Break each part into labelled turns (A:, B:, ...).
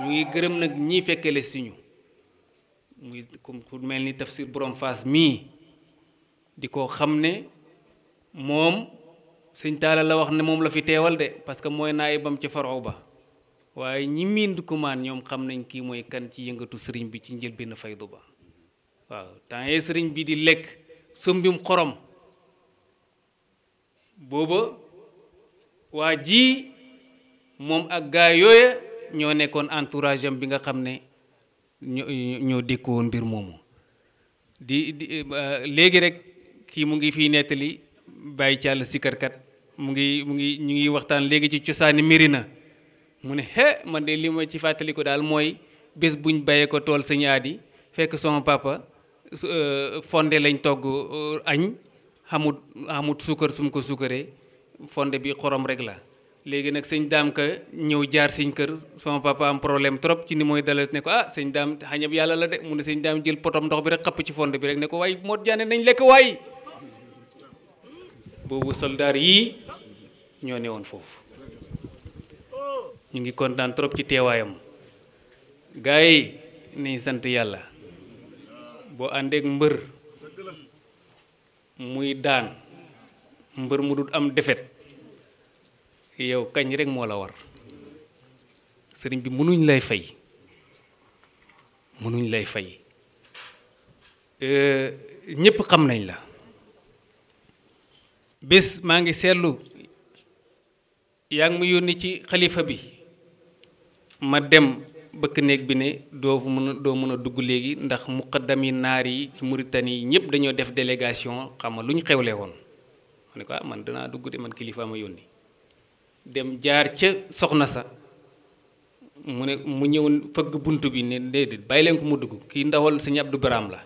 A: ñu ngi gërëm nag ñii fekkele suñu muy comme ku mel ni tafsir borom faas mii di ko xam ne moom sëñ taala la wax ne moom la fi teewal de parce que mooy naay bam ca faro ba waaye ñi miin du kumaan ñoom xam nañ kii mooy kan ci yëngatu sëriñ bi ci njëlbéen faydu ba waaw temps yee sëriñ bi di lekk sumbim xorom booba waa ji moom ak gaa yooya ñoo nekkoon entourage am bi nga xam ne ñoo ñoo dékkoon mbir moomu di di léegi rek kii mu ngi fii nettali bàyyi càll sikkarkat mu ngi mu ngi ñu ngi waxtaan léegi ci cosaani Mérina mu ne he man de li ma ci fàttaliku daal mooy bés buñ bayee ko tool sëñ aadi fekk sama papa fonde lañ togg añ xamut xamut suukar sum ko suukaree fonde bi xorom rek la léegi nag sëñ daam ka ñëw jaar siñ kër sama papa am problème trop ci ni mooy dalal ne ko ah sëñ daam xañab yàlla la de mu ne sëñ daam jël potom ndox bi rek xapp ci fonde bi rek ne ko waay moo jaane nañ lekk waay boobu soldaar yii ñoo ne woon foofu ñu ngi kontaan trop ci teewaayam gars yi nañ sant yàlla boo àndeek mbër muy daan mbër mu dul am defet yow kañ rek moo la war sëriñ bi mënuñ lay fay mënuñ lay fay ñépp xam nañ la bés maa ngi seetlu yaa ngi mu yónni ci xalifa bi ma dem bëkk néeg bi ne doo mën a doo mën a dugg léegi ndax muqaddam yi naar yi ci Mauritanie yi ñëpp dañoo def délégation xam nga lu ñu xewle woon ma ne ko ah man danaa dugg de man kilifa ma yónni dem jaar ca soxna sa mu ne mu ñëw fëgg bunt bi ne déedéet bàyyi leen ko mu dugg kii ndawal sëñ Abdou Baram la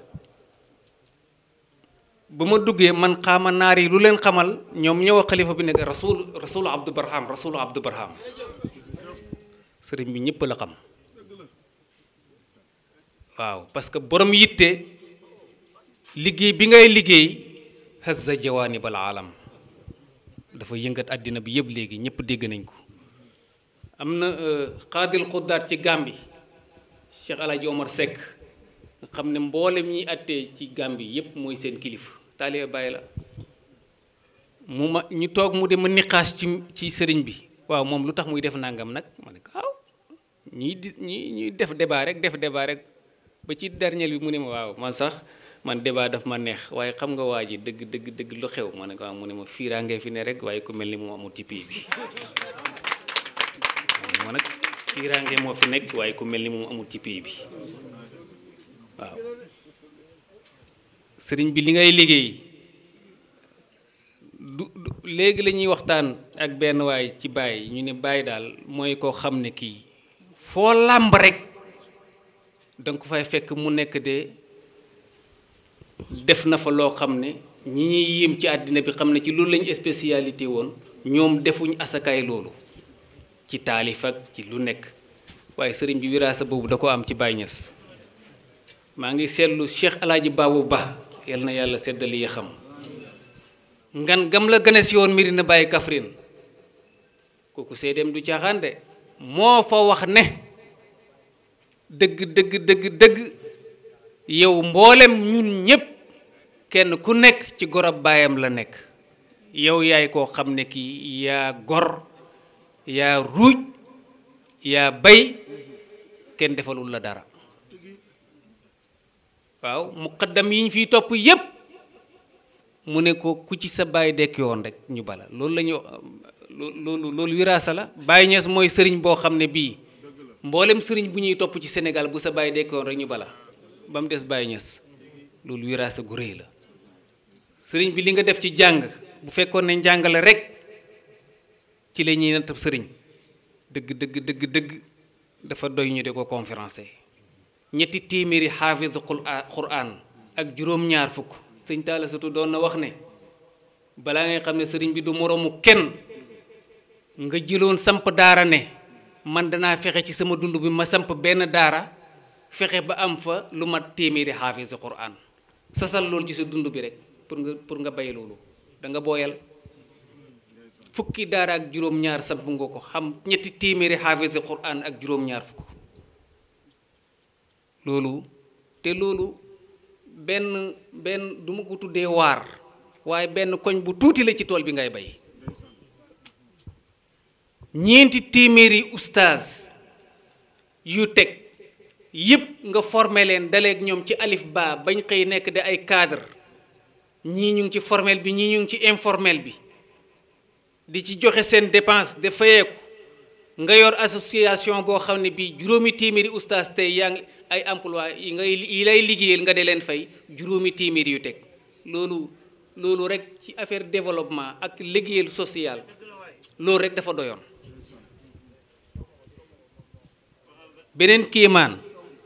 A: ba ma duggee man xaama naar yi lu leen xamal ñoom ñëw a xalifa bi ne rasul rasulu Abdou Barham rasulu Abdou Barham sëriñ bi ñëpp la xam waaw parce que borom yitte liggéey bi ngay liggéey hazza jawaanibal alam dafa yëngat àddina bi yëpp léegi ñëpp dégg nañ ko am na xaadil xuddaat ci Gàmbi Cheikh Alaaji Omar Seck nga xam ne mboolem ñi attee ci Gàmbi yëpp mooy seen kilifa taalibe Baay la mu ma ñu toog mu de ma niqaas ci ci sëriñ bi waaw moom lu tax muy def nangam nag ma ne ko waaw ñuy di ñuy ñuy def débat rek def débat rek ba ci dernier bi mu ne ma waaw man sax man débat daf ma neex waaye xam nga waa ji dëgg dëgg dëgg lu xew ma ne ko mu ne ma fiiraange fi ne rek waaye ku mel ni moom amul ci pays bi ma nag fiiraange moo fi nekk waaye ku mel ni moom amul ci pays bi waaw sëriñ bi li ngay liggéey du léegi la ñuy waxtaan ak benn waay ci bàyyi ñu ne bàyyi daal mooy koo xam ne kii foo làmb rek danga ko fay fekk mu nekk de def na fa loo xam ne ñi ñuy yéem ci àddina bi xam ne ci loolu lañu spécialité woon ñoom defuñ asakaay loolu ci taalif ak ci lu nekk waaye sëriñ bi wiraasa boobu da ko am ci Baay Ñas maa ngi seetlu Cheikh Alaaji Baabu Ba yal na yàlla seddali ya xam ngan gam la gën a si woon Medina Baye Kaffrine kooku seedeem du caaxaan de moo fa wax ne dëgg dëgg dëgg dëgg yow mboolem ñun ñépp kenn ku nekk ci gorob baayam la nekk yow yaay koo xam ne kii yaa gor yaa ruuj yaa bay kenn defalul la dara waaw muqaddam yi ñu fiy topp yépp mu ne ko ku ci sa baay dekk yoon rek ñu bala loolu la ñu loolu loolu wiraasa la Baay Ñas mooy sëriñ boo xam ne bii mboolem sëriñ bu ñuy topp ci Sénégal bu sa baay dekk yoon rek ñu bala ba mu des Baay Ñas loolu wiraasa gu rëy la sëriñ bi li nga def ci jàng bu fekkoon ne njàngale rek ci la ñuy nattab sëriñ dëgg dëgg dëgg dëgg dafa doy ñu de ko conférencé ñetti téeméeri xaafisu quraan ak juróom-ñaar fukk sëñ Talla Satu doon na wax ne balaa ngay xam ne sëriñ bi du moroomu kenn nga jëloon samp daara ne man danaa fexe ci sama dund bi ma samp benn daara fexe ba am fa lu mat téeméeri xaafisu quraan sasal loolu ci sa dund bi rek pour nga pour nga bay loolu da nga booyal fukki daara ak juróom-ñaar samp nga ko xam ñetti téeméeri xaafisu quraan ak juróom-ñaar fukk loolu te loolu benn benn du ma ko tuddee waar waaye benn koñ bu tuuti la ci tool bi ngay bay ñeenti téeméeri ustaaz yu teg yëpp nga formé leen daleeg ñoom ci alif ba bañ xëy nekk de ay cadre ñii ñu ngi ci formel bi ñii ñu ngi ci informel bi di ci joxe seen dépense de fayeeku nga yor association boo xam ne bii juróomi téeméeri ustaas tey yaa ngi ay emploi yi ngay yi lay liggéeyal nga de leen fay juróomi téeméeri yu teg loolu loolu rek ci affaire développement ak liggéeyal social loolu rek dafa doyoon beneen kéemaan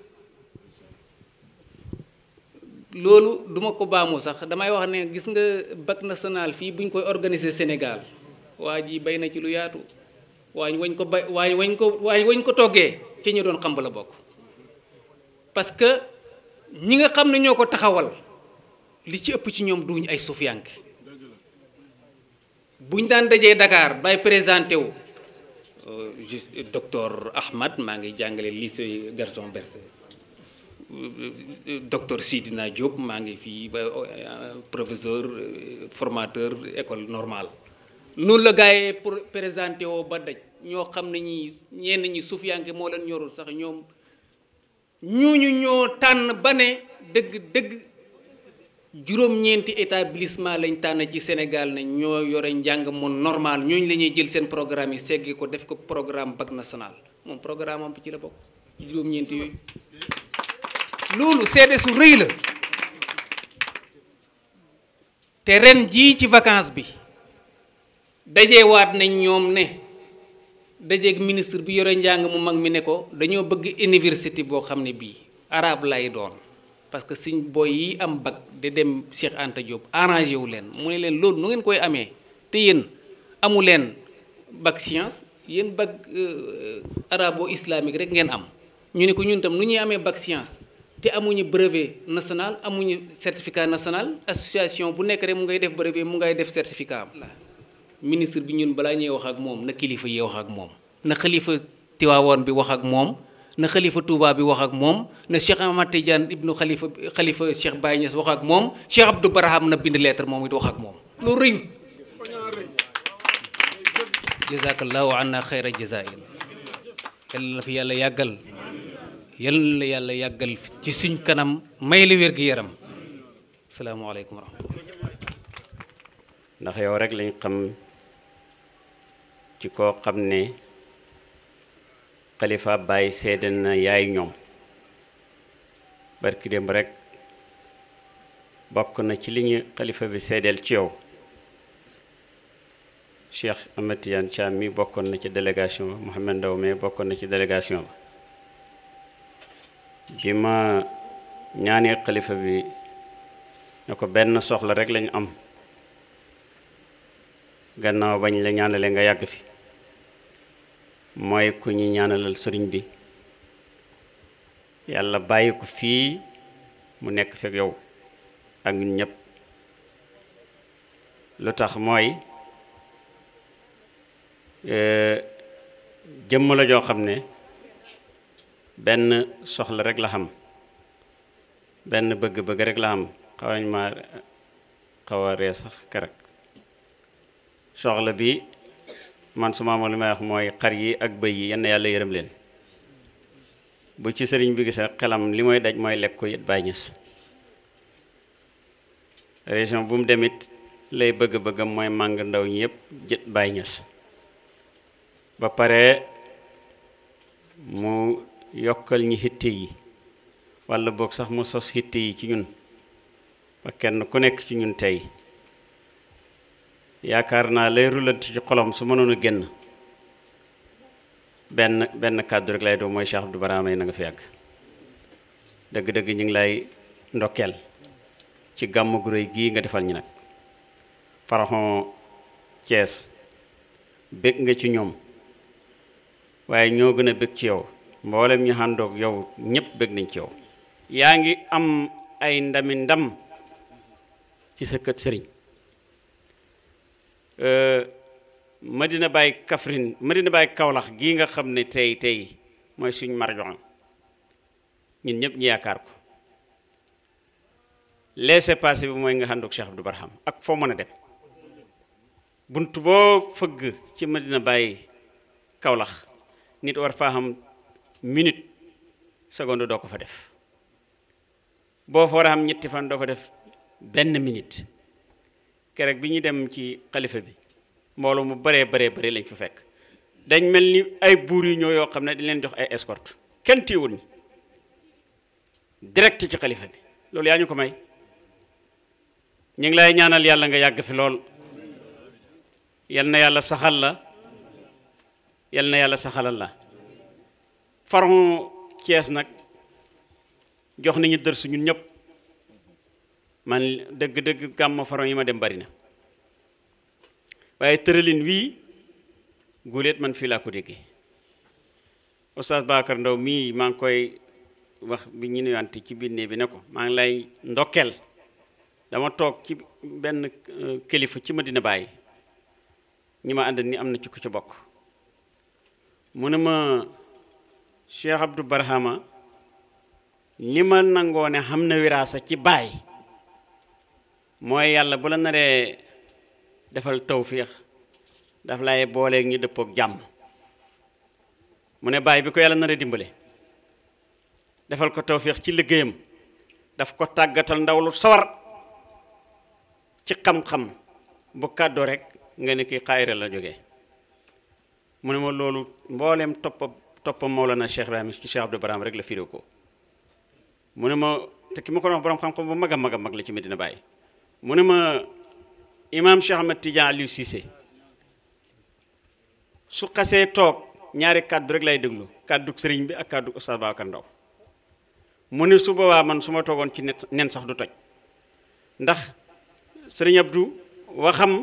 A: loolu duma ko baamu sax damay wax ne gis nga bac national fii bu ñu koy organiser Sénégal waa ji bay na ci lu yaatu waaye wañ ko bay waaye wañ ko waaye wañ ko toggee ci ñu doon xam ba la bokk parce que ñi nga xam ne ñoo ko taxawal li ci ëpp ci ñoom duñ ay sufiyanke buñ daan dajee Dakar bay présenté wu docteur Ahmad maa ngi jàngale lycée Gaston Berger docteur Sidina Diop maa ngi fii ba professeur formateur école normale noonu la gars yi pour présenté woo ba daj ñoo xam ne ñi ñenn ñi suufiyanke moo leen ñorul sax ñoom ñooñu ñoo tànn ba ne dëgg dëgg juróom-ñeenti établissement lañ tànn ci Sénégal ne ñoo yore njàng mu normal ñooñu la ñuy jël seen programme yi seggi ko def ko programme bac national moom programme am ci la bokk juróom-ñeenti yooyu loolu seede su rëy la te ren jii ci vacances bi dajewaat nañ ñoom ne dajeeg ministre bi yore njàng mu mag mi ne ko dañoo bëgg université boo xam ne bii arabe lay doon parce que suñ boy yi am bac de dem Cheikh Anta Diop arrangé wu leen mu ne leen loolu nu ngeen koy amee te yéen amu leen bac science yéen bac arabo islamique rek ngeen am ñu ne ko ñun tam nu ñuy amee bac science te amuñu brevet national amuñu certificat national association bu nekk rek mu ngay def brevet mu ngay def certificat am ministre bi ñun balaa ñuy wax ak moom na kilifa yi wax ak moom na xalifa Tiwaawoon bi wax ak moom na xalifa Touba bi wax ak moom na Cheikh Ahmad Tidiane ibnu xalifa xalifa Cheikh Baye Niass wax ak moom Cheikh Abdou Baraham na bind lettre moom it wax ak moom loolu rëyu jazakallahu anna xayra jazain yàlla na fi yàlla yàggal yàlla na yàlla yàggal ci suñ kanam may la wér gi yaram asalaamaaleykum wa rahmatullah
B: ndax yow rek lañ xam ci koo xam ne xalifa bàyyi seede na yaay ñoom barki démb rek bokk na ci li ñu xalifa bi seedeel ci yow Cheikh Ahmed Tidiane Thiam mi bokkoon na ci délégation ba Mouhamed Ndaw mi bokkoon na ci délégation ba bi ma ñaanee xalifa bi ne ko benn soxla rek lañu am gannaaw bañ la ñaanale nga yàgg fi mooy ku ñu ñaanalal sëriñ bi yàlla bàyyi ko fii mu nekk fekk yow ak ñun ñëpp lu tax mooy jëmm la joo xam ne benn soxla rek la xam benn bëgg-bëgg rek la xam xaw nañ ma xaw a ree sax keroog soxla bi man su ma amoon li may wax mooy xar yi ak bëy yi yenn yàlla yërëm leen bu ci sëriñ bi gisee xelam li mooy daj mooy lekk ko yët Baay Ñas région bu mu demit lay bëgg-bëggam mooy màng ndaw ñi yëpp jët Baay Ñas ba pare mu yokkal ñi xitte yi walla boog sax mu sos xitte yi ci ñun ba kenn ku nekk ci ñun tey yaakaar naa lay rulant ci xolom su mënoon a génn benn benn kàddu rek lay doon mooy Cheikh Abdou Barama yi na nga fi yàgg dëgg-dëgg ñu ngi lay ndokkeel ci gàmmu gu réy gii nga defal ñi nag faraxon Cees bég nga ci ñoom waaye ñoo gën a bég ci yow mboolem ñu àndoog yow ñépp bég nañ ci yow yaa ngi am ay ndami ndam ci sa kët sëriñ Madina Baye Kaffrine Madina Baye Kaolack gii nga xam ne tey tey mooy suñ marjon ñun ñëpp ñu yaakaar ko laissez-passer bi mooy nga xàndoog Cheikh Abdou Barham ak foo mën a dem bunt boo fëgg ci Medina Baye Kaolack nit war faa xam minute seconde doo ko fa def boo fa war a xam ñetti fan doo fa def benn minute keroog bi ñuy dem ci xalifa bi mbooloo mu baree baree bare lañ fa fekk dañ mel ni ay buur yu ñoo yoo xam ne dañ leen jox ay escorte kenn téewul ñi direct ci xalifa bi loolu yaa ñu ko may ñu ngi lay ñaanal yàlla nga yàgg fi lool yal na yàlla saxal la yal na yàlla saxalal la faron Cees nag jox nañu dër su ñun ñëpp man dëgg-dëgg gàmmo faron yi ma dem bari na waaye tëralin wii guléet man fii laa ko déggee Oustaz Bakar Ndaw mii maa ngi koy wax bi ñu nuyante ci biir néeg bi ne ko maa ngi lay ndokkeel dama toog ci benn kilifa ci Medina Baye ñi ma ànd ni am na ci ku ci bokk mu ne ma Cheikh Abdou Barhama li ma nangoo ne xam na wiraasa ci baay mooy yàlla bu la naree defal tawfiix daf lay booleeg ñu dëppook jàmm mu ne baay bi ko yàlla naree dimbale defal ko tawfiix ci liggéeyam daf ko tàggatal ndaw lu sawar ci xam-xam bu kàddoo rek nga ne kii xaayira la jógee mu ne ma loolu mbooleem toppa toppa Mawlana Cheikh Ibrahima ci Cheikh Abdou Barham rek la firé ko mu ne ma te ki ma ko wax borom xam-xam bu mag a mag a mag la ci Medina Baye mu ne ma imaam Cheikh Ahmed Tidiane Aliou Cissé su xasee toog ñaari kàddu rek lay déglu kàddu sëriñ bi ak kàddu Oustaz Babacar Ndaw mu ne su boobaa man su ma toogoon ci net nen sax du toj ndax sëriñ Abdou waxam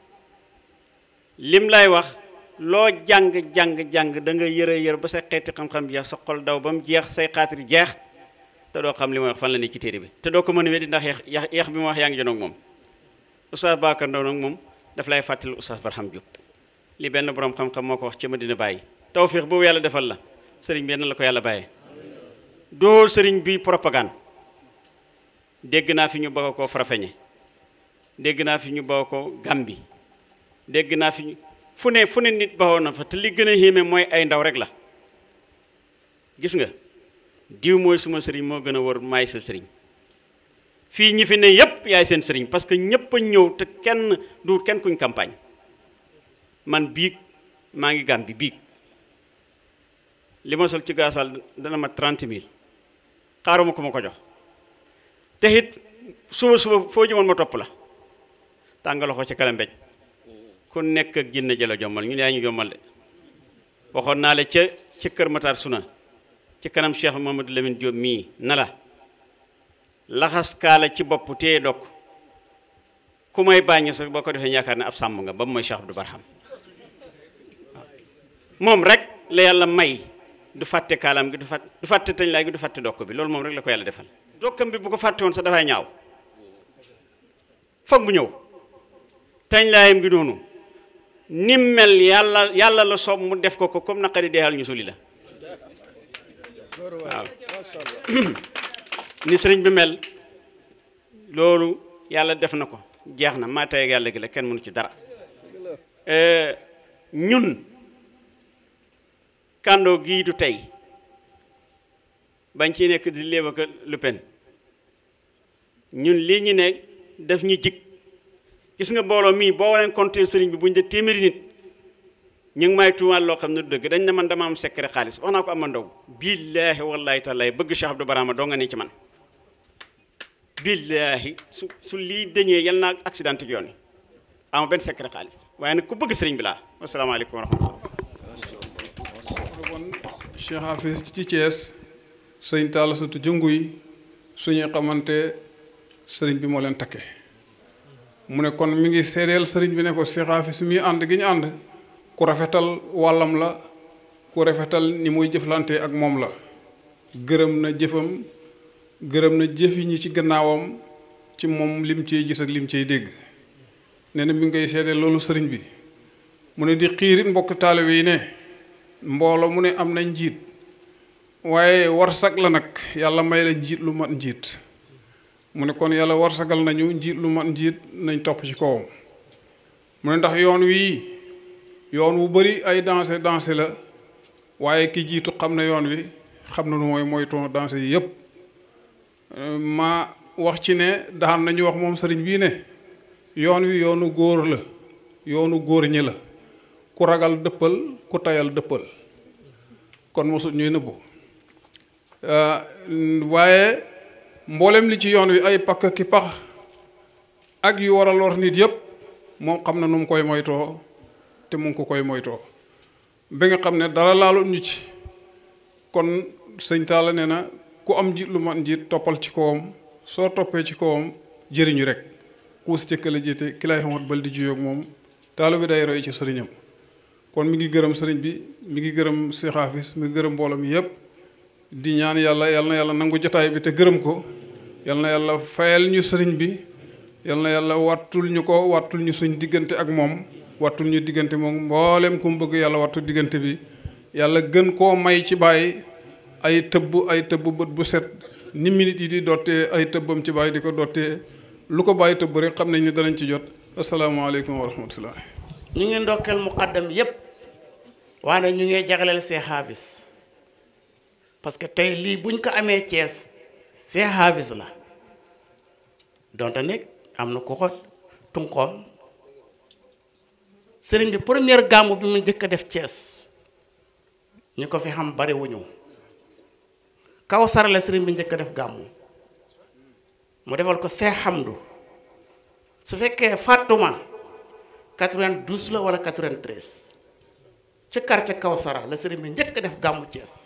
B: lim lay wax loo jàng jàng jàng da nga yër a yër ba sa xeeti xam-xam jeex sa xol daw ba mu jeex say xaatir jeex te doo xam li ma wax fan la ne ci téere bi te doo ko mën a weddi ndax yeex yeex bi ma wax yaa ngi jonoog moom Oustaz Bakar Ndaw nag moom daf lay fàttali Oustaz Barham Diop li benn borom xam-xam moo ko wax ci Medina Baye tawfiix boobu yàlla defal la sëriñ bi la ko yàlla bàyyee doo sëriñ bi propagande dégg naa fi ñu bëgg koo farafeñe dégg naa fi ñu bëgg ko Gambi dégg naa fi ñu fu ne fu ne nit baxoon na fa te li gën a yéeme mooy ay ndaw rek la gis nga diw mooy suma sëriñ moo gën a wër maay sa sëriñ fii ñi fi ne yépp yaay seen sëriñ parce que ñépp a ñëw te kenn du kenn kuñ campagne man biig maa ngi Gàmbi biig li ma sol ci gaasal dana ma trente mille xaaruma ko ma ko jox te it suba suba foo jëmoon ma topp la tàngalo ko ci kala mbéj ku nekk ak jinne jëla jommal ñun yaa ñu jommal de waxoon naa la ca ca kër Matar Suna ci kanam Cheikh Mamadou Lamine Diop mii na la laxas kaala ci bopp téye dokk ku may bàññi sax boo ko defee yaakaar ne ab sàmm nga ba mu mooy Cheikh Abdou Barham moom rek la yàlla may du fàtte kaalaam gi du fàtte du fàtte tañ laay gi du fàtte dokk bi loolu moom rek la ko yàlla defal dokkam bi bu ko fàtte woon sax dafay ñaaw foog mu ñëw tañ laayam gi noonu nim mel yàlla yàlla la soob mu def ko ko comme naqari deexal ñu suli la waaw ni sëriñ bi mel loolu yàlla def na ko jeex na maa tey ak yàlla gi la kenn mënu ci dara ñun kàndoo gii du tey bañ ci nekk di léeba ko lu pen ñun lii ñu ne daf ñu jig gis nga mbooloo mii boo leen compter sëriñ bi bu ñu de téeméeri nit ñu ngi may tuumaal loo xam ne du dëgg dañ ne man dama am secret xaalis wax naa ko am ndaw billaahi wallaahi taalaahi bëgg Cheikh Abdou Barhama doo nga ne ci man billaahi su su lii dañee yal naa accident ci yoon yi ama benn secret xaalis waaye nag ku bëgg sëriñ bi laa wasalaamaaleykum wa rahmatullah
C: kon Cheikh Hafiz ci Thiès sëñ Talla Satu jënguy suñuy xamante sëriñ bi moo leen takke mu ne kon mi ngi seedeel sëriñ bi ne ko Cheikh Hafiz mi ànd gi ñu ànd ku rafetal wàllam la ku rafetal ni muy jëflante ak moom la gërëm na jëfam gërëm na jëf yi ñi ci gannaawam ci moom lim ciy gis ak lim ciy dégg nee na mi ngi koy seedeel loolu sëriñ bi mu ne di xiirit mbokk taalibe yi ne mbooloo mu ne am na njiit waaye warsak la nag yàlla may la njiit lu mat njiit mu ne kon yàlla warsagal nañu njiit lu mat njiit nañ topp ci kawam mu ne ndax yoon wii yoon wu bari ay danse danse la waaye ki jiitu xam na yoon wi xam na nu mooy moytoo danse yi yépp ma wax ci ne daan nañu wax moom sëriñ bii ne yoon wi yoonu góor la yoonu góor ñi la ku ragal dëppal ku tayal dëppal kon mosut ñuy nëbbu waaye mboolem li ci yoon wi ay pakk ki pax ak yu war a lor nit yépp moom xam na nu mu koy moytoo te mu ngi ko koy moytoo ba nga xam ne dara laalu ñu ci kon sëñ Talla nee na ku am njiit lu man njiit toppal ci kawam soo toppee ci kawam jëriñu rek kuus ci kële jiite ki lay xamat bal di juyoog moom taalo bi day roy ci sëriñam kon mi ngi gërëm sëriñ bi mi ngi gërëm Cheikh Hafiz mi ngi gërëm mbooloo mi yépp di ñaan yàlla yal na yàlla nangu jotaay bi te gërëm ko yal na yàlla fayal ñu sëriñ bi yal na yàlla wattul ñu ko wattul ñu suñ diggante ak moom wattul ñu diggante moom mboolem ku mu bëgg yàlla wattu diggante bi yàlla gën koo may ci bàyyi ay tëbb ay tëbb bët bu set ni minute yi di dottee ay tëbbam ci bàyyi di ko dottee lu ko bàyyi tëbb rek xam nañ ne danañ ci jot asalaamaaleykum wa rahmatullah
D: ñu ngi ndokkeel muqaddam yépp waaye ñu ngi jagleel Cheikh Hafiz parce que tey lii buñ ko amee Thiès Cheikh Hafiz la donte nekk am na ku ko tunkoon sëriñ bi première gàmmu bi mu njëkk a def Thiès ñu ko fi xam bari wuñu kaw sarale sëriñ bi njëkk a def gàmmu mu defal ko Cheikh Hamdou su fekkee fàttuma 92 la wala 93 ci quartier Kawsara la sëriñ bi njëkk a def gàmmu Thiès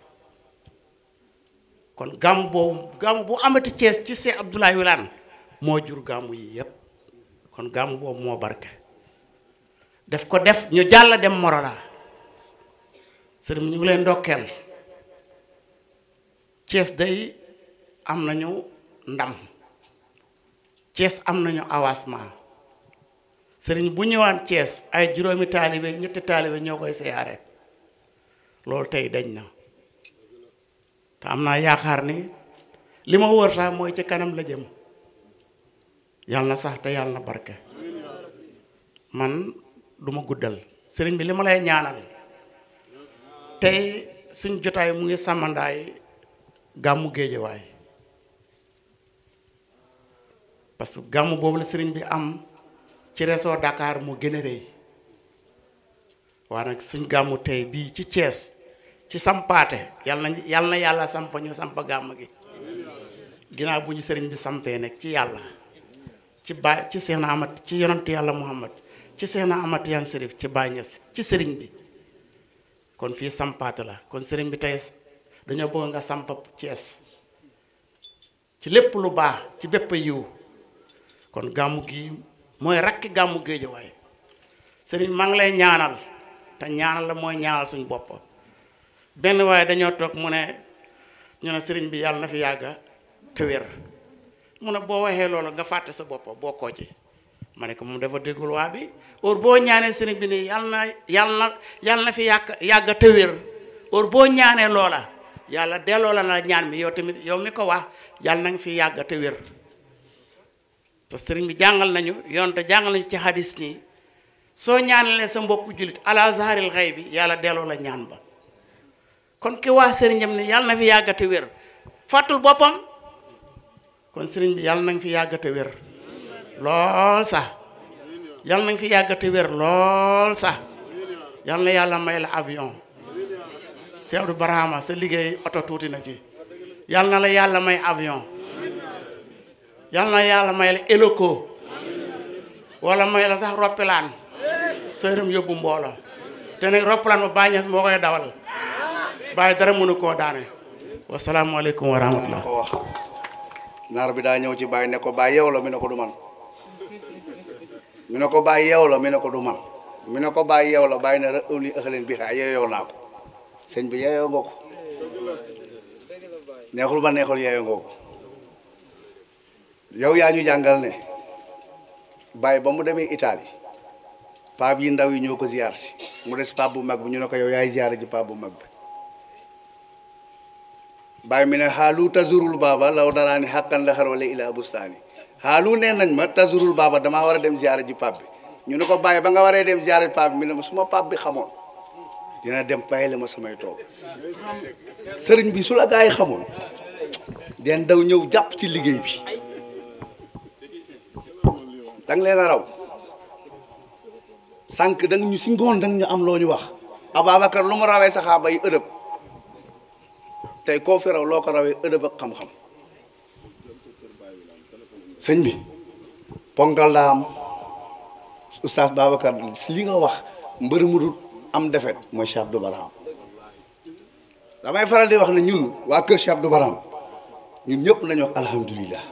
D: kon gàmmu boobu gàmmu bu amati Thiès ci Cheikh Abdoulaye Wilane moo jur gàmmu yi yépp kon gàmmu boobu moo barke def ko def ñu jàll dem Morola sëriñ bi ñu ngi leen ndokkeel Thiès day am nañu ndam Thiès am nañu avancement sëriñ bu ñëwaan Thiès ay juróomi taalibe ñetti taalibe ñoo koy siyaare loolu tey dañ na te am naa yaakaar ni li ma wóor sax mooy ci kanam la jëm yàlla na sax te yàlla na barke man duma guddal sëriñ bi li ma lay ñaanal tey suñ jotaay mu ngi sàmmandaay gàmmu géejewaay parce que gàmmu boobu la sëriñ bi am ci réseau Dakar mu gën a rëy waaye nag suñ gàmmu tey bii ci Thiès ci sampaate yàlla na yàlla na yàlla samp ñu samp gàmm gi ginnaaw bu ñu sëriñ bi sampee nag ci yàlla ci baay ci Seexna Amat ci yonantu yàlla Muhammad ci Seexna Amat Yan Sërif ci Baay Ñas ci sëriñ bi kon fii sampaate la kon sëriñ bi tey dañoo bëgg nga samp Thiès ci lépp lu baax ci bépp yiw kon gàmmu gi mooy rakki gàmmu géejawaay sëriñ maa ngi lay ñaanal te ñaanal la mooy ñaanal suñu bopp benn waaye dañoo toog mu ne ñu ne sëriñ bi yàlla na fi yàgga te wér mu ne boo waxee loolu nga fàtte sa bopp bokkoo ci ma ne ko moom dafa déggul waa bi or boo ñaanee sëriñ bi nii yàlla na yàlla na yàlla na fi yàgg yàgga te wér or boo ñaanee loola yàlla delloo la na ñaan mi yow tamit yow mi ko wax yàlla na nga fi yàgga te wér te sëriñ bi jàngal nañu yoon te jàngal nañu ci hadis nii soo ñaanalee sa mbokku jullit ala zaharil xay bi yàlla delloo la ñaan ba kon ki waa sëriñam ni yàlla na fi yàggate wér fàttul boppam kon sëriñ bi yàlla na nga fi yàggate wér lool sax yàlla na nga fi yàggate wér lool sax yàlla na yàlla may la avion Cheikh Abdou Barhama sa liggéey oto tuuti na ci yàlla na la yàlla may avion yàlla na yàlla may la hélico wala may la sax roppilaan sooy dem yóbbu mbooloo te nag roppilaan ba bàññees moo koy dawal bàyyi dara mënu koo daane wasalaamualeykum wa rahmatullah
E: ko wax naar bi daa ñëw ci bàyyi ne ko bàyyi yeew la mi ne ko du man mi ne ko bàyyi yeew la mi ne ko du man mi ne ko bàyyi yeew la bàyyi ne rek ëwli ëxaleen bi xaa yeeyoo naa ko sëñ bi yeeyoo nga ko neexul ba neexul yeeyoo nga ko yow yaa ñu jàngal ne bàyyi ba mu demee Italie paab yi ndaw yi ñoo ko ziar si mu des paab bu mag bi ñu ne ko yow yaay ziar ji paab bu mag bi bàyyi mi ne xaalu tazurul baaba law daraa ni xàkkan la xarwale ila bustaani xaalu nee nañ ma tazurul baaba damaa war a dem ziara ji pap bi ñu ne ko bàyyi ba nga waree dem ziara ji pap bi mi ne ma su ma pap bi xamoon dina dem bàyyile ma samay tool sëriñ bi su la gaa yi xamoon den daw ñëw jàpp ci liggéey bi danga leen a raw sànq danga ñu si ngoon danga ñu am loo ñu wax Ababacar lu mu rawee saxaaba yi ëdëb tey koo fi raw loo ko rawee ëdëb ak xam-xam sëñ bi ponkal daa am oustaz Babacar si li nga wax mbër mu dul am defet mooy Cheikh Abdou Barham damay faral di wax ne ñun waa kër Cheikh Abdou Barham ñun ñëpp nañu wax alhamdulilah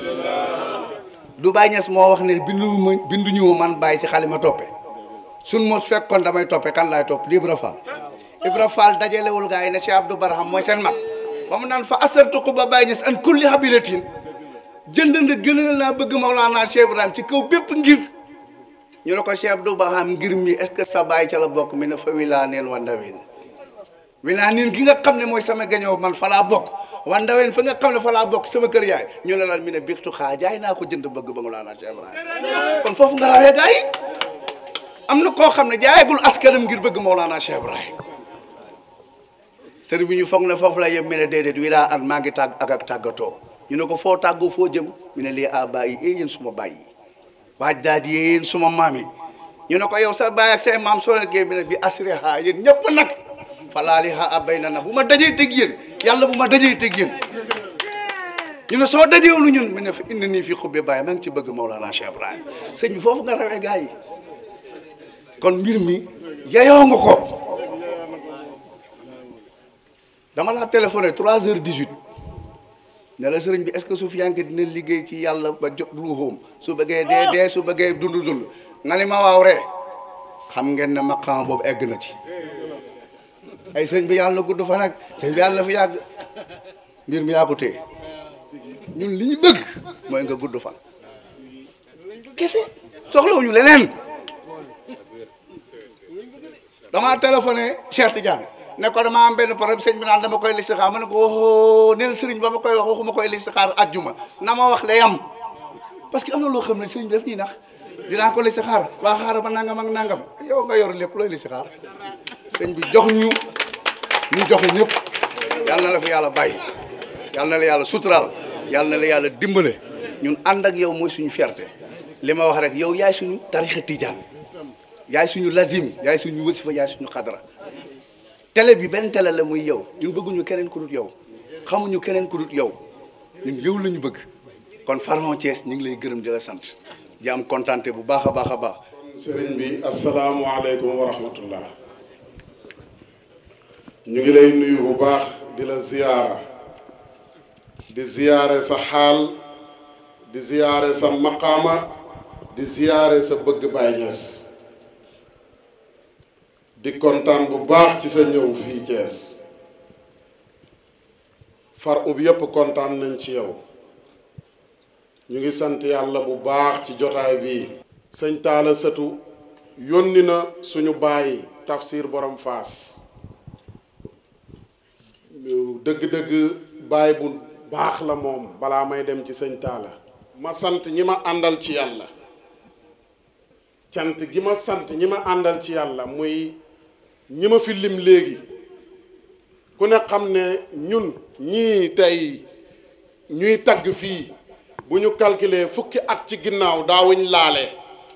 E: du Baye Niass moo wax ne bindu ma bindu ñu ma man bàyyi si xale ma toppe suñ ma fekkoon damay toppe kan laay topp di Ibra Fall Ibra Fall dajalewul gaa yi ne Cheikh Abdou Barham mooy seen mag ba mu naan fa asartu ko ba Baye Niass an kulli habilatin jënd na gënal naa bëgg Mawlana Cheikh Ibrahim ci kaw bépp ngir ñu ne ko Cheikh Abdou Barham ngir mi est-ce que sa baay ca la bokk mi ne fa wilaa neen wandaween wilaa neen gi nga xam ne mooy sama gañoo man fa laa bokk wandaween fa nga xam ne fa laa bokk sama kër yaay ñu ne la mi ne bixtu xaa jaay naa ko jënd bëgg ba Mawlana Cheikh Ibrahim kon foofu nga rawee gaa yi am na koo xam ne jaayagul askanam ngir bëgg Mawlana Cheikh Ibrahim sëriñ bi ñu foog ne foofu la yem mi ne déedéet wilaa an maa ngi tàgg ak ak tàggatoo ñu ne ko foo tàggoo foo jëm mi ne lii a bàyyi ee yéen suma bàyyi waaj daal di yéen suma maam yi ñu ne ko yow sa baay ak say maam soo leen génn bi asri ha yéen ñëpp nag falaali ha abay na na bu ma dajee teg yéen yàlla bu ma dajee teg yéen ñu ne soo dajeewlu ñun mu ne fi indi nii fii xubbe bàyyi maa ngi ci bëgg Mawlana Cheikh Ibrahim sëñ bi foofu nga rawee gars yi kon mbir mi yeyoo nga ko dama laa téléphoné 3 heures 18 ne la sëriñ bi est-ce que su fiyanke dina liggéey ci yàlla ba jot ruuxoom su bëggee dee dee su bëggee dund dund nga ni ma waaw ree xam ngeen ne maqaam boobu egg na ci ay sëñ bi yàlla na gudd fa nag sëñ bi yàlla na fi yàgg mbir mi yaa ko téye ñun li ñu bëgg mooy nga gudd fan kese soxlawuñu leneen damaa téléphoné Cheikh Tidiane ne ko dama am benn problème sëñ bi naan dama koy listixaar ma ne ko waxoo neen sëriñ ba ma koy wax waxuma koy listixaar ajjuma na ma wax lay am parce que am na loo xam ne sëriñ bi daf ñuy nax dinaa ko listixaar waa xaaral ba nangam ak nangam yow nga yor lépp looy listixaar sëñ bi jox ñu ñu joxe ñëpp yàlla na la fi yàlla bàyyi yàlla na la yàlla suturaal yàlla na la yàlla dimbale ñun ànd ak yow mooy suñu fierté li ma wax rek yow yaay suñu tarixa tijaan yaay suñu lazim yaay suñu wasifa yaay suñu xadra télé bi benn télé la muy yow ñun bëgguñu keneen ku dut yow xamuñu keneen ku dut yow ñun yow la ñu bëgg kon Farma Thiès ñu ngi lay gërëm di la sant di am kontaante bu baax a baax a baax.
F: sëriñ bi asalaamualeykum wa rahmatullah ñu ngi lay nuyu bu baax di la ziyaara di ziyaare sa xaal di ziyaare sa maqaama di ziyaare sa bëgg Baay Ñas di kontaan bu baax ci sa ñëw fii Thiès far ub yépp kontaan nañ ci yow ñu ngi sant yàlla bu baax ci jotaay bii sëñ Taala Sëtu yónni na suñu bàyyi tafsir borom faas dëgg-dëgg baay bu baax la moom balaa may dem ci sëñ Taala ma sant ñi ma àndal ci yàlla cant gi ma sant ñi ma àndal ci yàlla muy ñi ma fi lim léegi ku ne xam ne ñun ñii tey ñuy tagg fii bu ñu calculer fukki at ci ginnaaw daawuñ laale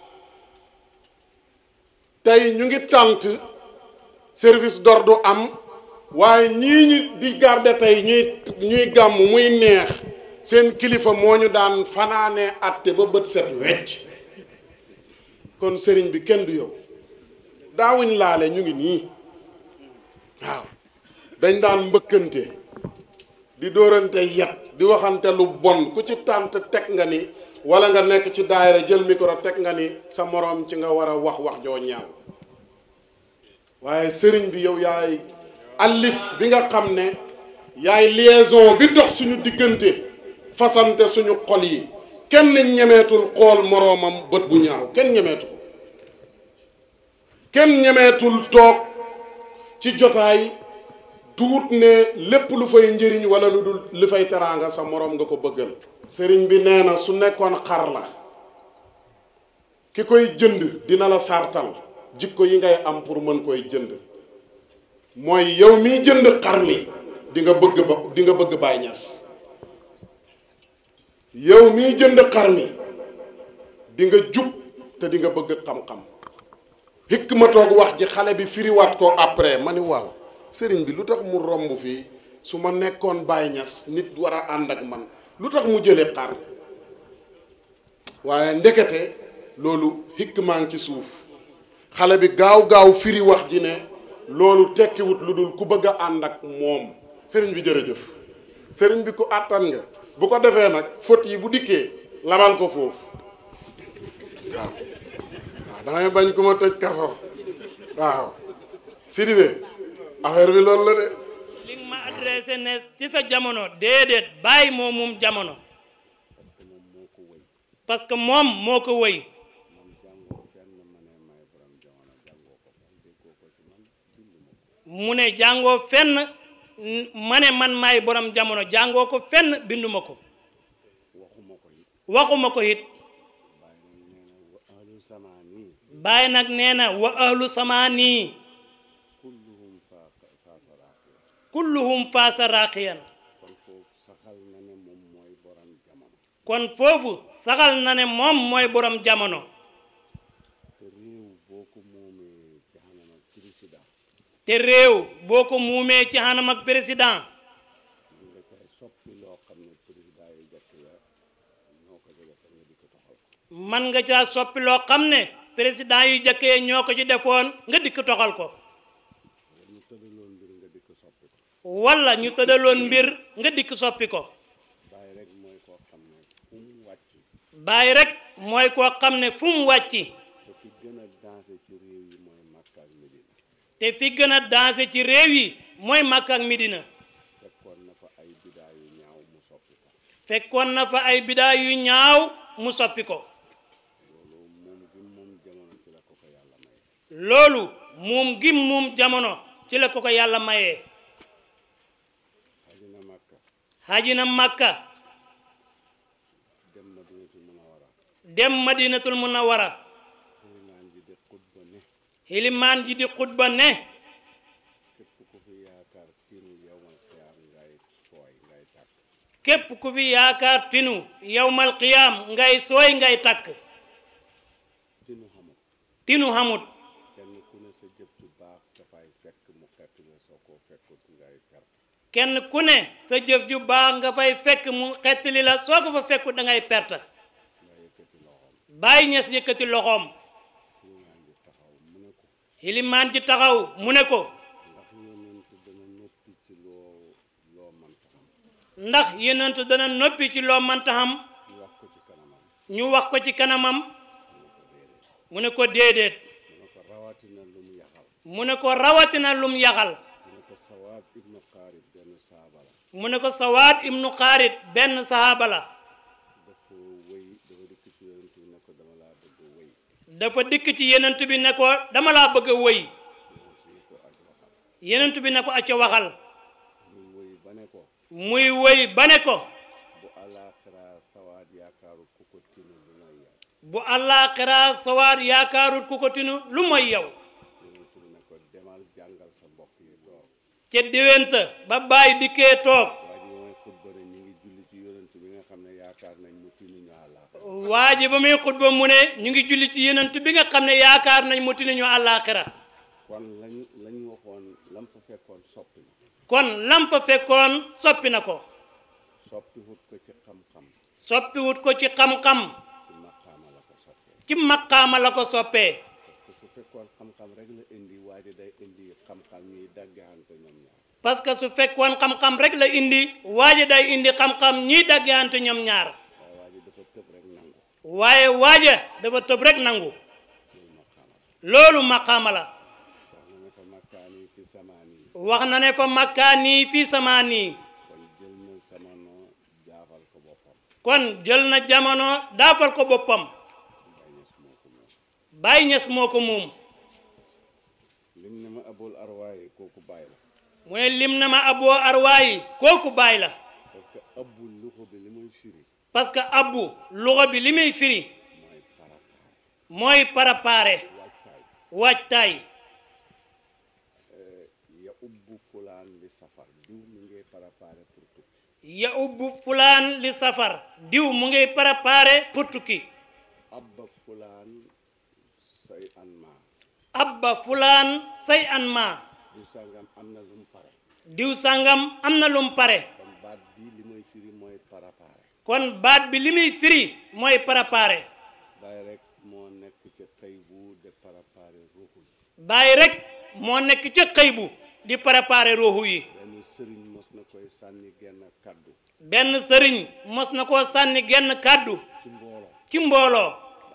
F: tey ñu ngi tànt service d'ordre am waaye ñii ñi di garde tey ñuy ñuy gàmm muy neex seen kilifa moo ñu daan fanaanee atte ba bët set wecc kon sëriñ bi kenn du yow daawuñ laale ñu ngi nii waaw dañ daan mbëkkante di dóorante yet di waxante lu bon ku ci tànt teg nga ni wala nga nekk ci daayira jël micro teg nga ni sa moroom ci nga war a wax wax joo ñaaw waaye sëriñ bi yow yaay alif bi nga xam ne yaay liaison bi dox suñu diggante fasante suñu xol yi kenn ñemeetul xool moroomam bët bu ñaaw kenn ñemeetu ko kenn ñemeetul toog ci jotaay tuut ne lépp lu fay njëriñ wala lu dul lu fay teraanga sa moroom nga ko bëggal sëriñ bi nee na su nekkoon xar la ki koy jënd dina la sartal jikko yi ngay am pour mën koy jënd mooy yow miy jënd xar mi di nga bëgg ba di nga bëgg Baay Ñas yow miy jënd xar mi di nga jub te di nga bëgg xam-xam hikk ma toog wax ji xale bi firiwaat ko après ma ni waaw sëriñ bi lu tax mu romb fii su ma nekkoon Baay Ñas nit war a ànd ak man lu tax mu jële xar waaye ndekete loolu hikk maa ngi ci suuf xale bi gaaw gaaw firi wax ji ne loolu tekkiwut lu dul ku bëgg a ànd ak moom sëriñ bi jërëjëf sëriñ bi ku àttan nga bu ko defee nag faute yi bu dikkee labal ko foofu waaw waaw dangay bañ ku ma tëj kaso waaw Sidibé affaire bi loolu la de
G: li nga ma adressé ne ci sa jamono déedéet bàyyi moo moom jamono parce que moom moo ko wëy mu ne jàngoo fenn ma ne man maay borom jamono jàngoo ko fenn binduma ko waxuma ko it bàyyi nag nee na wa ahlu samaani kulluhum faasa raqiyan kon foofu saxal na ne moom mooy borom jamono te réew boo ko muumee ci xanam ak président man nga caa soppi loo xam ne président yu jëkkee ñoo ko ci defoon nga dikk toxal ko walla ñu tëddaloon mbir nga dikk soppi ko bàyyi rek mooy koo xam ne fu mu wàcci te fi gën a dansé ci réew yi mooy Makka ak Medina fekkoon na fa ay bidaa yu ñaaw mu soppi ko loolu moom gi moom jamono ci la ko ko yàlla mayee xaji na Makka dem Madinatul Munawwara xilimaan ji di xutba ne képp ku fi yaakaar tinu yowmal qiyaam ngay sooy ngay takk tinu xamut kenn ku ne sa jëf ju baax nga fay fekk mu xettali la soo ko fa fekkut da ngay perte bàyyi ñes yëkkati loxoom xilimaan ji taxaw mu ne ko ndax yenentu dana noppi ci loo mënta xam ñu wax ko ci kanamam mu ne ko déedéet mu ne ko rawatina lum yaxal mu ne ko sawaat ibnu xaarit benn sahaaba la dafa dikk ci yenent bi ne ko dama laa bëgg a wëy yenent bi ne ko acca waxal muy wëy ba ne ko bu àllaaxira sawaat yaakaarut ku ko tinu lu mooy yow ca déwén sa ba bàyyi dikkee toog waa ji ba muy xutba mu ne ñu ngi julli ci yenent bi nga xam ne yaakaar nañ mu tinu ñu àllaaxira
B: kon lañ lañ waxoon lam fa fekkoon soppi na
G: kon lam fa fekkoon soppi na ko
B: soppiwut ko ci xam-xam
G: soppiwut ko ci xam-xam
B: ci maqaama la ko soppee
G: ci maqaama la ko soppee
B: parce que su fekkoon xam-xam rek la indi waa ji day indi xam-xam ñuy daggaxante ñoom ñaar
G: parce que su fekkoon xam-xam rek la indi waaja day indi xam-xam ñiy daggante ñoom ñaar
B: waaye waa ji dafa tëb rek nangu
G: waaye waaja dafa tëb rek nangu loolu maqaama la
B: wax na ne fa makkaani fi samaani
G: wax na ne fa makkaanii fi samaanii
B: kon jël na samano jaafal ko boppam
G: kon jël na jamono daafal ko boppam Baay Ñas moo ko moom
B: lim ne ma abul arwaayi kooku bàyyi la
G: mu ne lim na ma aboo arwaayi kooku baay la
H: parce que abbu luxo bi li muy firi
G: parce que abbu luxa bi li muy firi mooy préparé waajtaay
H: ya ubbu fulaan li safar diw mi ngay préparé pour tukki
G: ya ubbu fulaan li safar diw mu ngay préparé pour tukki
H: abba fulaan say an ma
G: abba fulaan say an ma
H: diw sangam am na lu mu pare
G: diw sàngam am na lum pare
H: kon baat bi li muy firi mooy préparé
G: kon baat bi li muy firi mooy préparé
H: bàyyi rek moo nekk ca xëy bu de préparé ruuxu yi
G: bàyyi rek moo nekk ca xëy bu di préparé ruuxu yi
H: benn sëriñ mos na koy sànni genn kaddu
G: benn sëriñ mos na koo sànni genn kàddu
H: ci mbooloo
G: ci mbooloo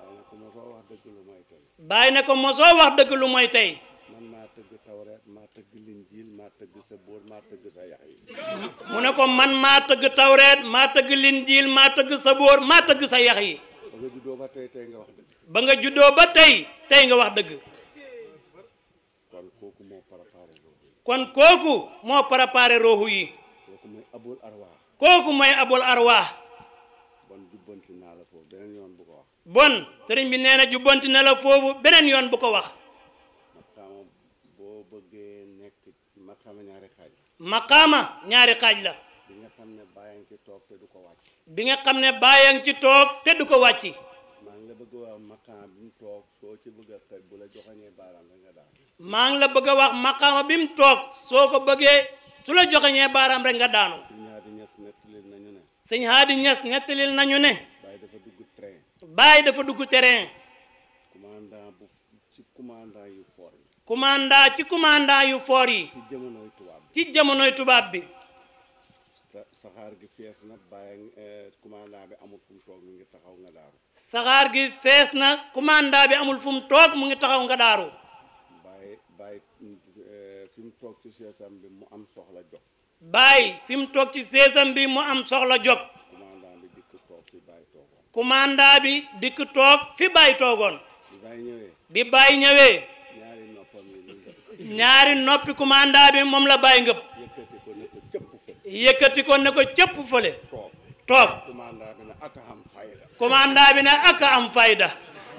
H: bàyyi na ko mosoo wax dëgg lu mooy tey
G: bàyyi ne ko mosoo wax dëgg lu mooy tey
H: man maa tëgg tawreet maa tëgg linjiil maa tëgg sa bóor maa tëgg sa yax yi
G: mu ne ko man maa tëgg tawreet maa tëgg linjiil maa tëgg sa bóor maa tëgg sa yax yi
H: ba nga juddoo ba tey tey nga wax dëgg
G: ba nga juddoo ba tey tey nga wax dëgg
H: kon kooku moo préparé loolu
G: kon kooku moo préparé ruuxu yi
H: kooku mooy abul arwaa
G: kooku mooy abul arwaax
H: bon jubbanti naa la foofu beneen yoon bu ko wax
G: bon sëriñ bi nee na jubbanti na la foofu beneen yoon bu ko wax
H: maqaama boo bëggee nekk maqaama ñaari xaaj
G: maqaama ñaari xaaj la
H: bi nga xam ne bàyyi ci toog te du ko wàcc
G: bi nga xam ne bàyyan ci toog te du ko wàcci
H: maa ngi la bëgg a wax maqaama bi mu toog soo ci bëgg a xëj bu la joxañee baaraam rek nga daal
G: maa ngi la bëgg a wax maqaama bi mu toog soo ko bëggee su la joxeñee baaraam rek nga daanu
H: si ñaari ñes nettalil nañu ne
G: sëñ Haadi Ñas nettalil nañu ne
H: bàyyi dafa dugg train
G: bàyyi dafa dugg terrain
H: commandant bu ci commandant yu fort yi
G: commandant ci commandant yu foor yi
H: ci jamonoy tubaab bi
G: ci jamonoy tubaab bi
H: sa saxaar gi fees na bàyyi commandant bi amul fu mu toog mi ngi taxaw nga daaru
G: saxaar gi fees na commandant bi amul fu mu toog mu ngi taxaw nga daaru
H: bàyyi bàyyi fi mu toog ci seesam bi mu am soxla jox
G: bàyyi fi mu toog ci seesam bi mu am soxla jóg
H: commandant bi dikk toog fi bàyyi toogoon
G: commandant bi dikk toog fi bàyyi toogoon
H: bi bàyyi ñëwee
G: bi bàyyi ñëwee
H: ñaari noppam yi lu nga
G: ñaari noppi commandant bi moom la bàyyi ngëpp
H: yëkkati ko ne ko cëpp fa
G: yëkkati ko ne ko cëpp fële
H: toog
G: toog
H: commandant bi ne ak a am fayda
G: commandant bi ne ak a am fayda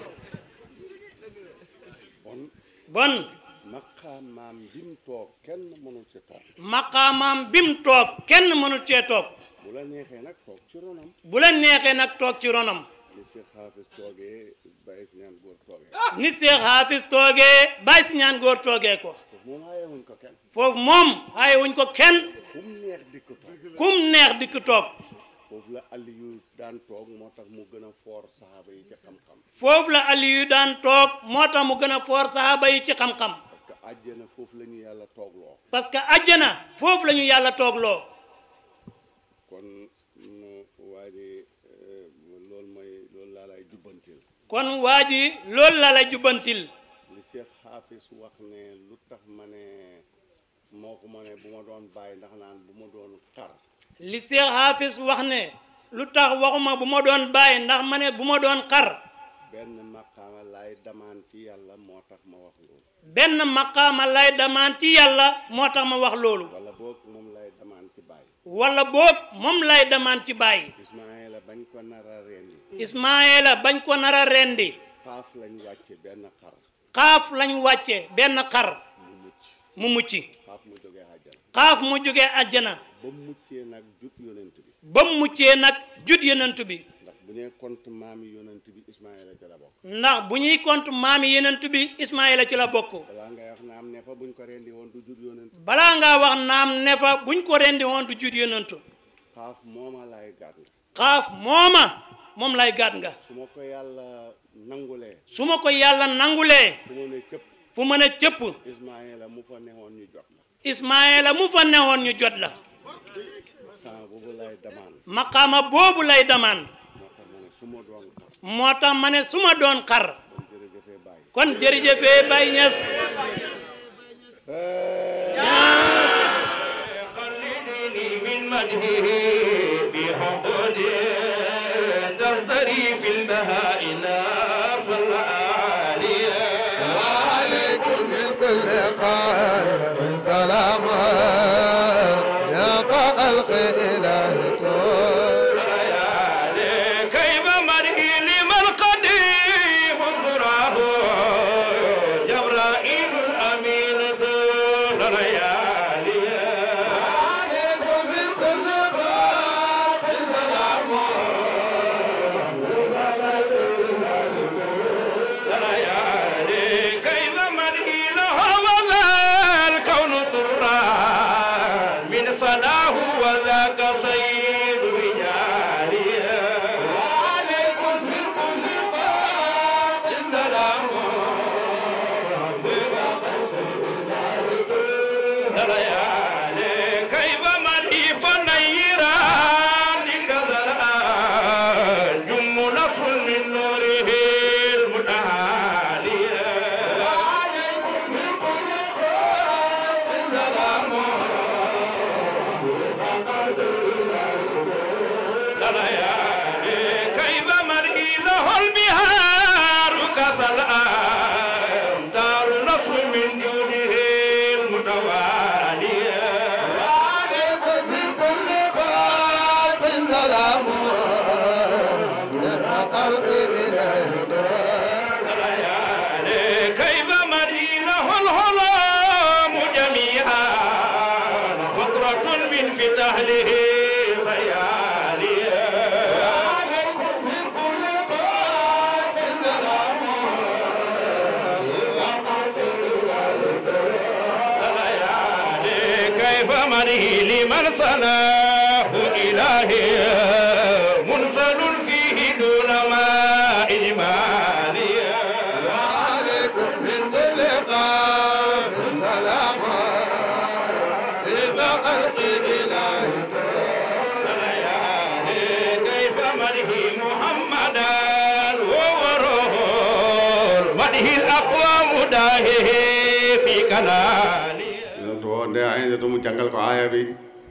H: bon
G: bon
H: maqaamaam bi mu toog kenn mënul ci toog
G: maqaamaam bi mu toog kenn mënul cee toog
H: bu la neexee nag toog ci ronam
G: bu la neexee nag toog ci ronam
H: li si xaafis toogee bàyyi si ñaan góor toogee
G: ni Seex Haafis toogee bàyyi si ñaan góor toogee ko
H: foofu moom aayewuñ ko kenn
G: foofu moom aaye wuñ ko kenn
H: fu mu neex dikk toog
G: kum neex dikk toog
H: foofu la Aliyu daan toog moo tax mu gën a foor saxaaba yi ci xam-xam
G: foofu la Aliyu daan toog moo tax mu gën a foor saxaaba yi ci xam-xam
H: parce que àjjana foofu la ñu yàlla toogloo
G: parce que àjjana foofu la ñu yàlla toogloo
H: kon nu waa ji loolu mooy loolu laa lay jubbantil
G: kon waa ji loolu la la jubbantil
H: li Cheikh Hafiz wax ne lu tax ma ne moo ko ma ne bu ma doon bàyyi ndax naan bu ma doon xar
G: li Seex Haafis wax ne lu tax waxuma bu ma doon bàyyi ndax ma ne bu ma doon xar
H: benn maqaama laay damaan ci yàlla moo tax ma wax loolu
G: benn maqaama lay damaan ci yàlla moo tax ma wax loolu
H: wala boog moom lay damaan ci bàyyi
G: wala boog moom lay damaan ci bàyyi
H: Ismaayila bañ ko nar a rendi
G: Ismaayila bañ ko nar a rendi
H: xaaf lañ wàcce benn xar
G: xaaf lañ wàcce benn xar
H: mu mucc
G: mu mucc
H: xaaf mu jógee àjjana
G: xaaf mu jógee àjjana
H: ba mu muccee nag jut yonent bi
G: ba mu muccee nag jut yonent bi
H: ndax bu ñee compte maami yonent bi Ismaayila ca la bokk
G: ndax bu ñuy compte maami yonent bi Ismaayila ci la bokk
H: balaa ngay wax naam ne fa buñ ko rendi woon du jut yonent
G: balaa ngaa wax naam ne fa buñ ko rendi woon du jut yonent
H: xaaf mooma laay gàtt nga
G: xaaf mooma moom lay gàtt nga
H: su ma ko yàlla nangulee
G: su ma ko yàlla nangulee
H: su ma ne cëpp
G: fu mën a cëpp
H: Ismaayila mu fa neexoon ñu jot la
G: Ismaayila mu fa newoon ñu jot la
H: temps boobu lay damaan
G: maqaama boobu lay damaan
H: moo tax ma ne su ma doon xar
G: moo tax ma ne su ma doon xar
H: kon jërëjëfee bàyyi
G: kon jërëjëfee Baye Niass Niass
I: من مدحه بحقود تزدري في البهاء ناف العالية وعليكم من كل قلب سلام صلاه وذاك سيد رجالي وعليكم في كل قاعة سلام ليالي كيف مليف النيران كذا جم نصر من نوره المتعالي وعليكم من كل قاعة سلام ليالي كيف مرئي له البهار كسلام دار نصر من جوده المتوالي وعليكم من كل قاف سلام ليالي كيف مرئي له الهلام جميعا قدرة من فتحله سيالي وعليكم من كل قاف سلام ليالي كيف منه لمن صناه إلهي منزل فيه دون ما إجمالي وعليكم من كل قاف سلام سيف خلق إلهي ليالي كيف منه محمدا وهو روح مده الأقوام داهيه في كلالي
H: yonent woo ndey Aysatu mu jàngal ko aaya bi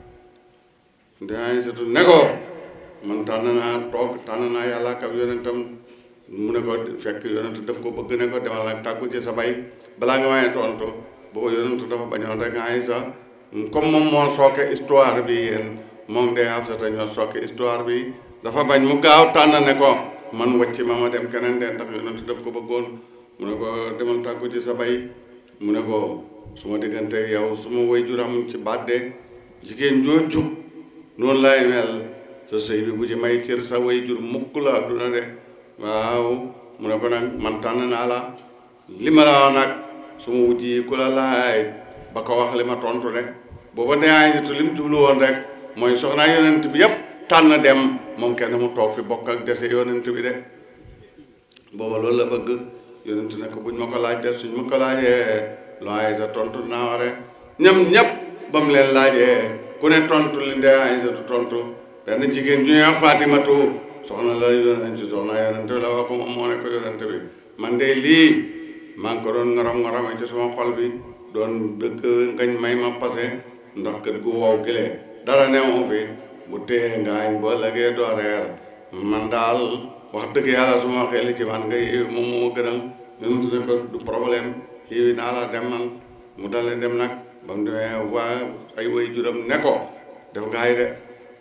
H: ndey Aysatu ne ko man tànn naa toog tànn naa yàlla ak ab yonentam mu ne ko fekk yonent daf ko bëgg ne ko demal ak tàggu ci sa bay balaa nga waaye tontu boobu yonent dafa bañoon rek Aysa comme moom moo sooke histoire bi yéen moom ndey Hafsata ñoo sooke histoire bi dafa bañ mu gaaw tànn ne ko man wàcc ma ma dem keneen de ndax yonent daf ko bëggoon mu ne ko demal tàggu ci sa bay mu ne ko su ma diggante yow su ma way jur amuñ ci baat de jigéen joo jug noonu lay mel sa sëy bi bu ci may cër sa way jur mukk la adduna de waaw mu ne ko nag man tànn naa la li ma la wax nag su ma wujj yi ku la laaj ba ko wax li ma tontu rek booba neyaay nitu li mu jublu woon rek mooy soxnaa yonent bi yépp tànn dem moom kenn mu toog fi bokk ak dese yonent bi de booba loolu la bëgg yonent ne ko buñ ma ko laaj de suñ ma ko laajee lu Aysa tontu naa ware ñam ñëpp ba mu leen laajee ku ne tontu li ndey Aysa tu tontu benn jigéen ju ñuy wax Fatimatu soxna la yonent soxna yonent bi la wax ko moom moo ne ko yonent bi man de lii maa ngi ko doon ngaram ngarame ci sama xol bi doon dëkk ngañ may ma passé ndax kër gu wow gile dara newu fi bu téye ngaañ boo lëgee doo reer man daal wax dëgg yàlla su ma waxee li ci man nga yéew moom moo gënal yonent ne ko du problème kii naa la demal mu dale dem nag ba mu demee waa ay way juram ne ko def ngaay de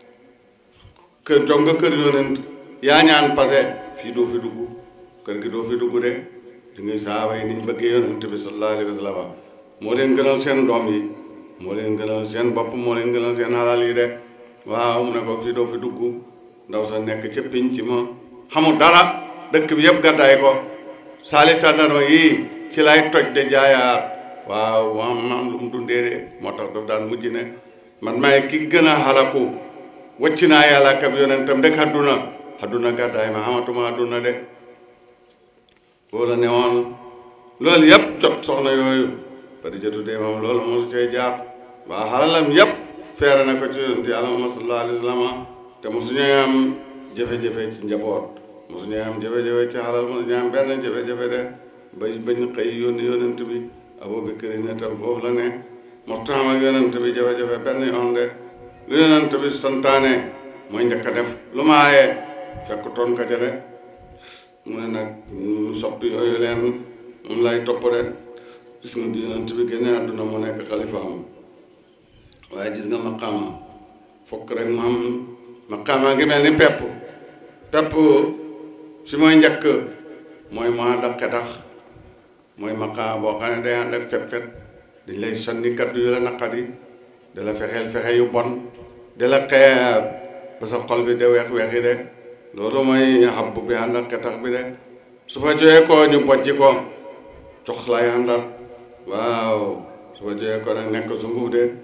H: kër jog nga kër yonent yaa ñaan passé fii doo fi dugg kër gi doo fi dugg de di nga saaba yi niñ bëggee yonent bi sallallahu alayhi wa sallam moo leen gënal seen doom yi moo leen gënal seen bopp moo leen gënal seen halal yi de waaw mu ne ko fii doo fi dugg ndaw sa nekk ca pinc ma xamul dara dëkk bi yëpp gàddaay ko saali tàndarma yii ci lay toj de jaayaat waaw maam maam lu mu dundee de moo tax daf daan mujj ne man maay ki gën a xalaku wacc naa yàlla ak ab yonentam rek àdduna àdduna gàddaay ma xamatuma àdduna de boo la ne woon loolu yëpp jot soxna yooyu bari jotu dee moom loolu mosu cay jaar waa xalalam yëpp feere na ko ci yonent yàlla Muhammad sallallahu alayhi wa sallam te mosuñu am jafe-jafe ci njaboot mosuñu am jafe-jafe ci xalal mosuñu am benn jafe-jafe de ba bañ xëy yónni yonent bi Abubakar ne tam foofu la ne mosu am ak yonent bi jafe-jafe benn yoon de lu yonent bi santaane mooy njëkk a def lu ma aaye fekk toon ka ca de mu ne nag mu soppi yooyu leen moom lay topp de gis nga bi yonent bi génne àdduna mu nekk xalifaam waaye gis nga maqaama fokk rek mu am maqaama ngi mel ni pepp pepp si mooy njëkk mooy mu ànd ak xetax mooy maqaama boo xam ne day ànd ak fet-fet dañ lay sànni kaddu yu la naqari da la fexeel fexe yu bon da la xeeb ba sa xol bi de weex weexi rek loolu mooy xabb bi ànd ak xetax bi rek su fa joxee ko ñu bojji ko cox lay àndal waaw su fa joxee ko nag nekk sunguf de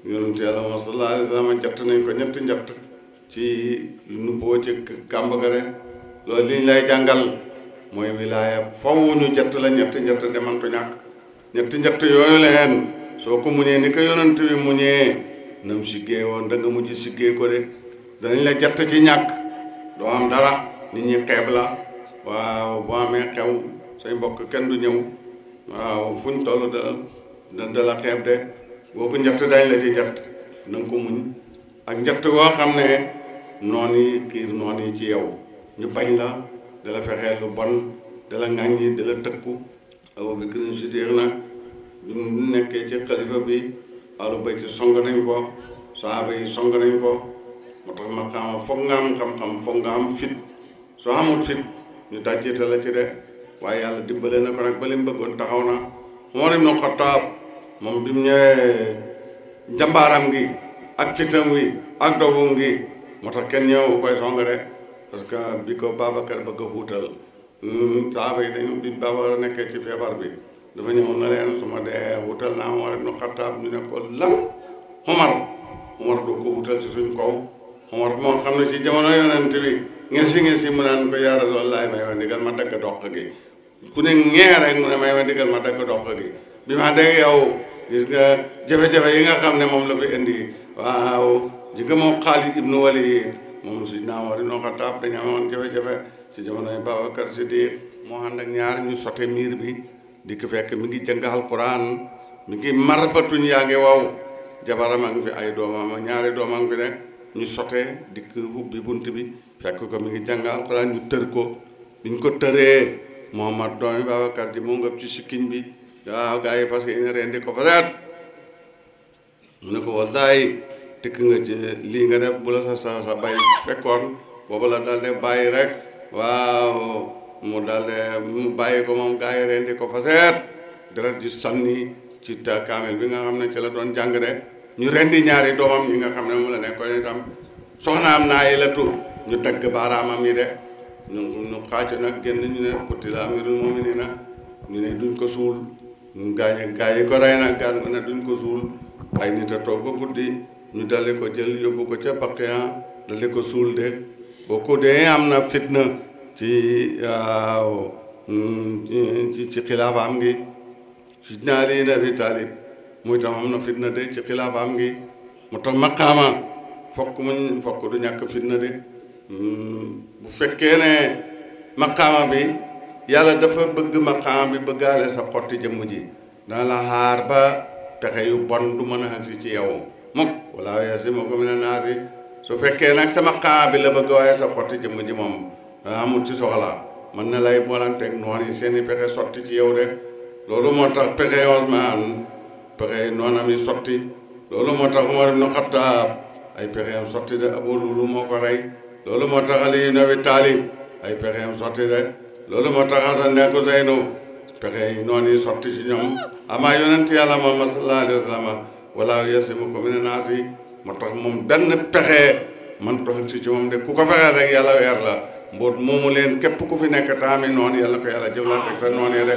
H: yonent yàlla moom sallallahu alayhi wa sallam njatt nañ ko ñetti njatt ci nu boo ci kàmb ga de loolu liñ lay jàngal mooy wilaaya faw ñu jett la ñetti njatt demantu ñàkk ñetti njatt yooyu leen soo ko muñee ni ko yonent bi muñee nam siggee woon da nga mujj siggee ko de danañ la jett ci ñàkk doo am dara nit ñi xeeb la waaw boo amee xew say mbokk kenn du ñëw waaw fu ñu toll da da la xeeb de boobu njett dañ la ci njett na nga ko muñ ak njett woo xam ne noon yi kii noon yi ci yow ñu bañ la da la fexee lu bon da la ŋàññi da la tëkku Abu Bakr Siddiq nag bi mu nekkee ci xalifa bi alu bayti song nañ ko saaba yi song nañ ko moo tax ma xam foog nga am xam-xam foog nga am fit soo amul fit ñu dajjite la ci de waaye yàlla dimbale na ko nag ba li mu bëggoon taxaw na Umar ibn Xattaab moom bi mu ñëwee njambaaram gi ak fitam wi ak dogum gi moo tax kenn ñëw koy song de parce que bi ko Babacar bëgg a xuutal saaba yi dañu bi Babacar nekkee ci feebar bi dafa ñëw na leen su ma dee wutal naa Umar ibn Xattaab ñu ne ko lan Umar Umar du ko wutal ci suñ kaw Umar moo xam ne ci jamono yonent bi ngeen si ngeen si mu naan ko yaa Rasulallah may ma ndigal ma dagg doq gi ku ne ngee rek mu ne may ma ndigal ma dagg doq gi bi ma dégg yow gis nga jafe-jafe yi nga xam ne moom la fi indi waaw ji nga moom Xaalid ibnu Walid moom si naa Umar ibn Xattaab dañu amoon jafe-jafe ci jamono yi Babacar Siddiq moo ànd ak ñaar ñu sote miir bi di ko fekk mi ngi jàng alquran mi ngi mar batuñ yaa ngi waaw jabaram a ngi fi ay doomam ak ñaari doomam fi ne ñu sote dikk ubbi bunt bi fekk ko mi ngi jàng alquran ñu tër ko biñ ko tëree Muhammad doomi Babacar ji mu ngëb ci sikkiñ bi waaw gaa yi parce que ina rendi ko fa reet mu ne ko wallaay tëkk nga ci lii nga def bu la sa sa sa bay fekkoon boobu la dal de bàyyi rek waaw mu daal de mu bàyyi ko moom gaa yi rendi ko fa seet deret ji sànni ci ta kaamel bi nga xam ne ci la doon jàng de ñu rendi ñaari doomam ñi nga xam ne mu la nekkoon itam soxnaam naa yi la tur ñu dagg baaraamam yi de ñu ñu xaacu nag génn ñu ne qutila amirul mu'minina ñu ne duñ ko suul ñu gaañ gaa yi ko rey nag gaa ne duñ ko suul ay nit a toog ko guddi ñu daldi ko jël yóbbu ko ca Baqiya daldi ko suul de boo ko dee am na fitna ci waaw ci ci xilaafaam gi sidna Ali ibn Abi Talib muy tam am na fitna de ci xilaafaam gi mu tax maqaama fokk muñ fokk du ñàkk fitna de bu fekkee ne maqaama bi yàlla dafa bëgg maqaama bi bëggaale sa xotti jëmm ji dana la xaar ba pexe yu bon du mën a agsi ci yow mukk walla yasimuka mina naasi su fekkee nag sa maqaama bi la bëgg waaye sa xotti jëmm ji moom amul ci soxla mën na lay boolanteeg noon yi seeni pexe sotti ci yow de loolu moo tax pexe Usmaan pexe noonam yi sotti loolu moo tax Umar ibn Xattaab ay pexeem sotti de Abu Luulu moo ko rey loolu moo tax Ali ibn Abi Taalib ay pexeem sotti de loolu moo tax Hasan ne Useynu pexe yi noonu yi sotti ci ñoom amaa yonent yàlla Muhammad sallallahu alayhi wa sallam wallaahu yasimuka mina naasi moo tax moom benn pexe man toog si ci moom de ku ko fexee rek yàlla weer la mboot moomu leen képp ku fi nekk taami noonu yàlla ko yàlla jëflante sa noonu yi de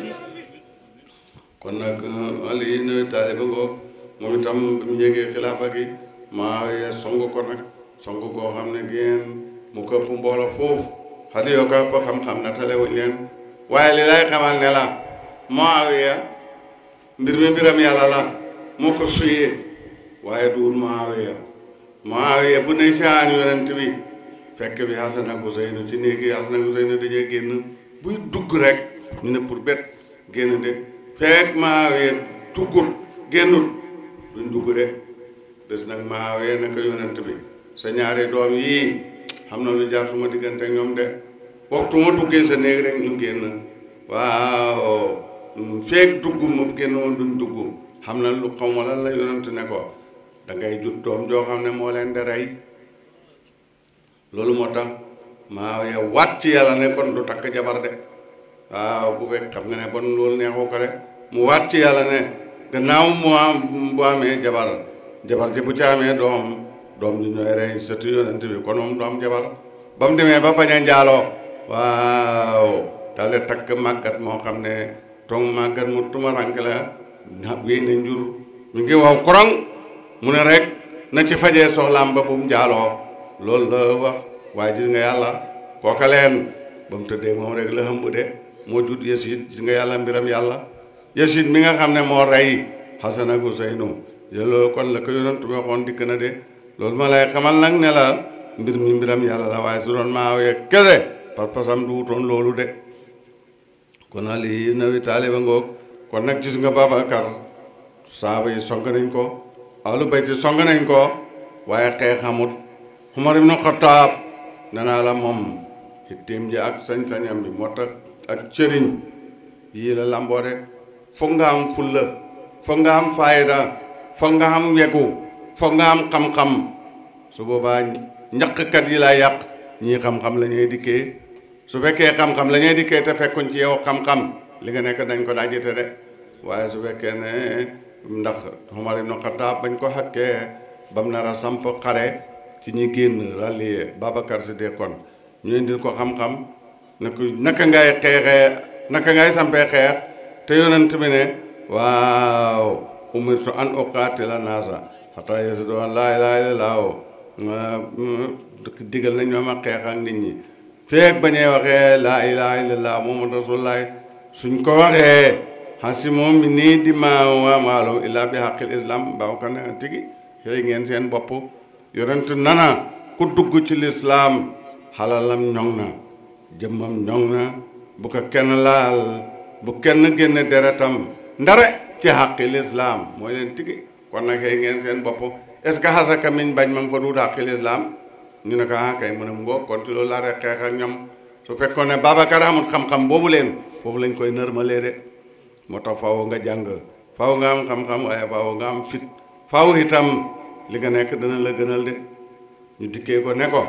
H: kon nag Ali ibn Taalib ngoo moom itam bi mu yégee xilaafa gi Muawiya song ko nag song koo xam ne génn mu këpp mbooloo foofu xale yoo ko ëpp xam-xam na talewuñ leen waaye li lay xamal ne la Muawiya mbir mi mbiram yàlla la moo ko suyee waaye duwul Muawiya Muawiya bu ne saan yonent bi fekk bi Hasan ak Useynu ci néegi Hasan ak Useynu dañuy génn buy dugg rek ñu ne pour bet génn de fekk Muawiya duggut génnut duñ dugg de bés nag Muawiya ne ko yonent bi sa ñaari doom yii xam na lu jaar suma diggante ñoom de waxtu ma duggee sa néeg rek ñu génn waaw fekk dugg mu génn woon duñ dugg xam na lu xaw ma lan la yonent ne ko da ngay jut doom joo xam ne moo leen di rey loolu moo tax Muawiya waat ci yàlla ne kon du takk jabar de waaw bu fekk xam nga ne bon loolu neexu ko de mu waat ci yàlla ne gannaaw mu am bu amee jabar jabar ji bu ci amee doom doom ji ñooy rey sëtu yonent bi kon moom du am jabar ba mu demee ba bañ a njaaloo waaw daal di takk màggat moo xam ne tong màggat mu tumarank la wéy na njur mi ngi waaw korong mu ne rek na ci fajee soxlaam ba bu mu jaaloo loolu la wax waaye gis nga yàlla kooka leen ba mu tëddee moom rek la hëmb de moo jut Yasid gis nga yàlla mbiram yàlla Yasid mi nga xam ne moo rey Hasan ak Useynu loolu kon la ko yonent bi waxoon dikk na de loolu ma lay xamal nag ne la mbir mi mbiram yàlla la waaye su doon Muawiya kese par pasam du wutoon loolu de kon Ali ibn Abi Talib a ngoog kon nag gis nga Babacar saaba yi song nañ ko ahlu bayti song nañ ko waaye xeex xamut Umar ibn Xattaab danaa la moom xittiim ji ak sañ-sañam bi moo tax ak cëriñ yii la lamboo de foog nga am fulla foog nga am fayda foog nga am wegu foog nga am xam-xam su boobaa ñaqkat yi laa yàq ñii xam-xam la ñuy dikkee su fekkee xam-xam la ñuy dikkee te fekkuñ ci yow xam-xam li nga nekk dañ ko dajite de waaye su fekkee ne ndax Umar ibn Xattaab bañ ko xakkee bam nar a samp xare ci ñi génn rallier Babacar Siddiq kon ñu indil ko xam-xam ne ko naka ngay xeexee naka ngay sampee xeex te yonent bi ne waaw umirtu an uqaatila naasa xataa yashhadu an laa ilaaha illallaah digal nañ ma ma xeex ak nit ñi feek bañee waxee laa ilaaha illallaah muhammadu rasulullaah suñ ko waxee xasi moom mi nii di ma waamaalum illaa bi xaqil islam mbaaw ka ne tigi xëy ngeen seen bopp yonent nana ku dugg ci lislaam xalalam ñoŋ na jëmmam ñoŋ na bu ko kenn laal bu kenn génne deretam ndare ci xaqi lislaam mooy leen tigi kon nag xëy ngeen seen bopp est ce que xasaka miñ bañ ma fa duut xaqi lislaam ñu ne ko ah kay mu ne mu ngoog kon ci loolu laa rek xeex ak ñoom su fekkoon ne Babacar amul xam-xam boobu leen foofu lañ koy nërmalee de moo tax faaw nga jàng faaw nga am xam-xam waaye faaw nga am fit faaw itam li nga nekk dana la gënal de ñu dikkee ko ne ko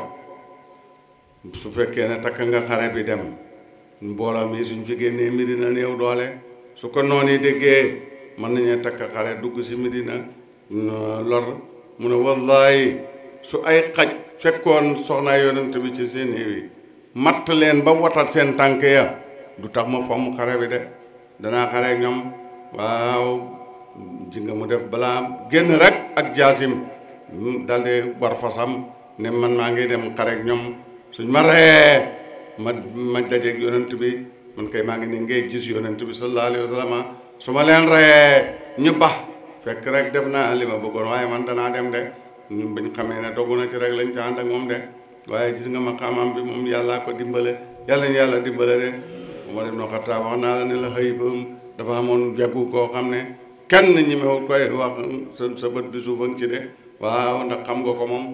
H: su fekkee ne takk nga xare bi dem mbooloo mi suñ fi génnee Medina néew doole su ko noonu yi déggee mën nañu takk xare dugg si Medina lor mu ne wallahi su ay xaj fekkoon soxnaa yonent bi ci seen néew yi matt leen ba watat seen tànk ya du tax ma fomm xare bi de danaa xare ak ñoom waaw ji nga mu def balaa génn rek ak jaasim daldi war fasam ne man maa ngi dem xare ak ñoom suñ ma ree ma ma dajeeg yonent bi man kay maa ngi ne ngay gis yonent bi sallallahu alayhi wa sallam su ma leen ree ñu bax fekk rek def naa li ma bëggoon waaye man danaa dem de ñun bañ xamee ne dogu na ci rek lañ ca ànd ak moom de waaye gis nga ma xamam bi moom yàllaa ko dimbale yàlla ñu yàlla dimbale de Umar ibn Xattaab wax naa la ne la xëy ba dafa amoon jaggu koo xam ne kenn ñi ma koy wax sa sa bët bi suufa ci de waaw ndax xam nga ko moom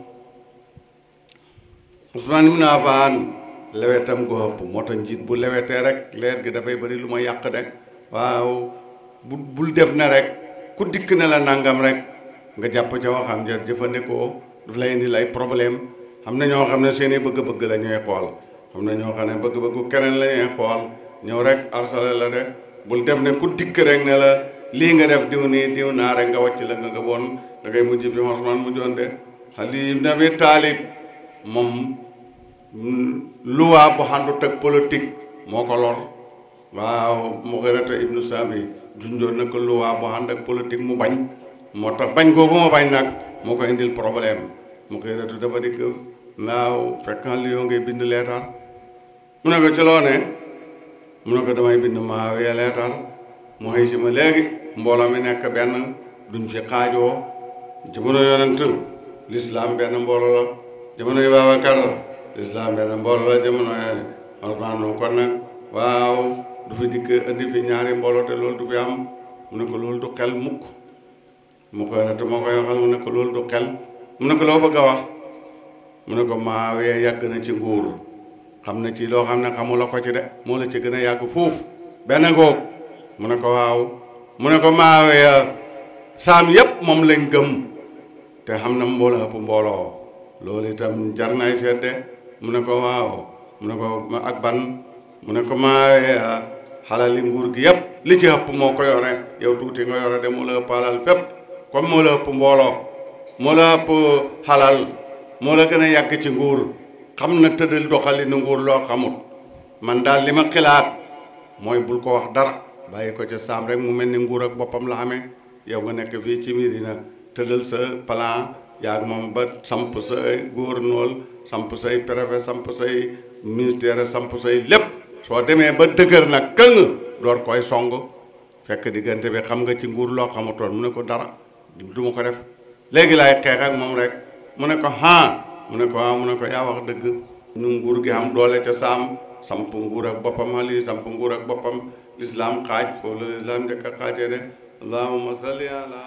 H: Usmaan ibn Affaan lewetam gu ëpp moo tax njiit bu lewetee rek leer gi dafay bari lu ma yàq de waaw bu bul def ne rek ku dikk ne la nangam rek nga jàpp ca waxam ja jëfandikoo daf lay indi lay problème xam na ñoo xam ne seeni bëgg-bëgg la ñuy xool xam na ñoo xam ne bëgg-bëggu keneen la ñuy xool ñëw rek arsale la de bul def ne ku dikk rek ne la lii nga def diw nii diw naa rek nga wàcc la nga nga woon da ngay mujj fi Usmaan mujjoon de Ali ibn Abi Taalib moom luwaa bu xandut ak politique moo ko lor waaw Mughirata ibnu Sabi junjoon na ko luwaa bu xand ak politique mu bañ moo tax bañ googu mu bañ nag moo ko indil problème Mughirata dafa dikk naaw fekk li yoo ngay bind leetar mu ne ko ci loo ne mu ne ko damay bind Muawiya leetar mu xëy si ma léegi mbooloo mi nekk benn duñ fi xaajoo jamono yonent lislaam benn mbooloo la jamono yi Babacar lislaam benn mbooloo la jamono yi Usmaan kon nag waaw du fi dikk indi fi ñaari mbooloo te loolu du fi am mu ne ko loolu du xel mukk mu koy rete moo koy waxal mu ne ko loolu du xel mu ne ko loo bëgg a wax mu ne ko Muawiya yàgg na ci nguur xam na ci loo xam ne xamula ko ci de moo la ci gën a yàgg foofu benn ngoog mu ne ko waaw mu ne ko Muawiya saam yépp moom lañ gëm te xam na mbooloo ëpp mbooloo loolu itam jar naay sedde mu ne ko waaw mu ne ko ak ban mu ne ko Muawiya xalali nguur gi yépp li ci ëpp moo ko yore yow tuuti nga yore de moo la ëpp alal fépp comme moo la ëpp mbooloo moo la ëpp xalal moo la gën a yàgg ci nguur xam na tëddal doxalinu nguur loo xamut man daal li ma xilaat mooy bul ko wax dara bàyyi ko ca saam rek mu mel ni nguur ak boppam la amee yow nga nekk fii ci Medina tëddal sa plan yaag moom ba samp say gouverneur samp say préfet samp say ministère samp say lépp soo demee ba dëgër nag këng door koy song fekk diggante bi xam nga ci nguur loo xamutoon mu ne ko dara du ma ko def léegi laay xeex ak moom rek mu ne ko haa mu ne ko ah mu ne ko yaa wax dëgg ñu nguur gi am doole ca saam samp nguur ak boppam ali samp nguur ak boppam lislaam xaaj foofu la lislaam njëkk a xaajee de allahumma salli ala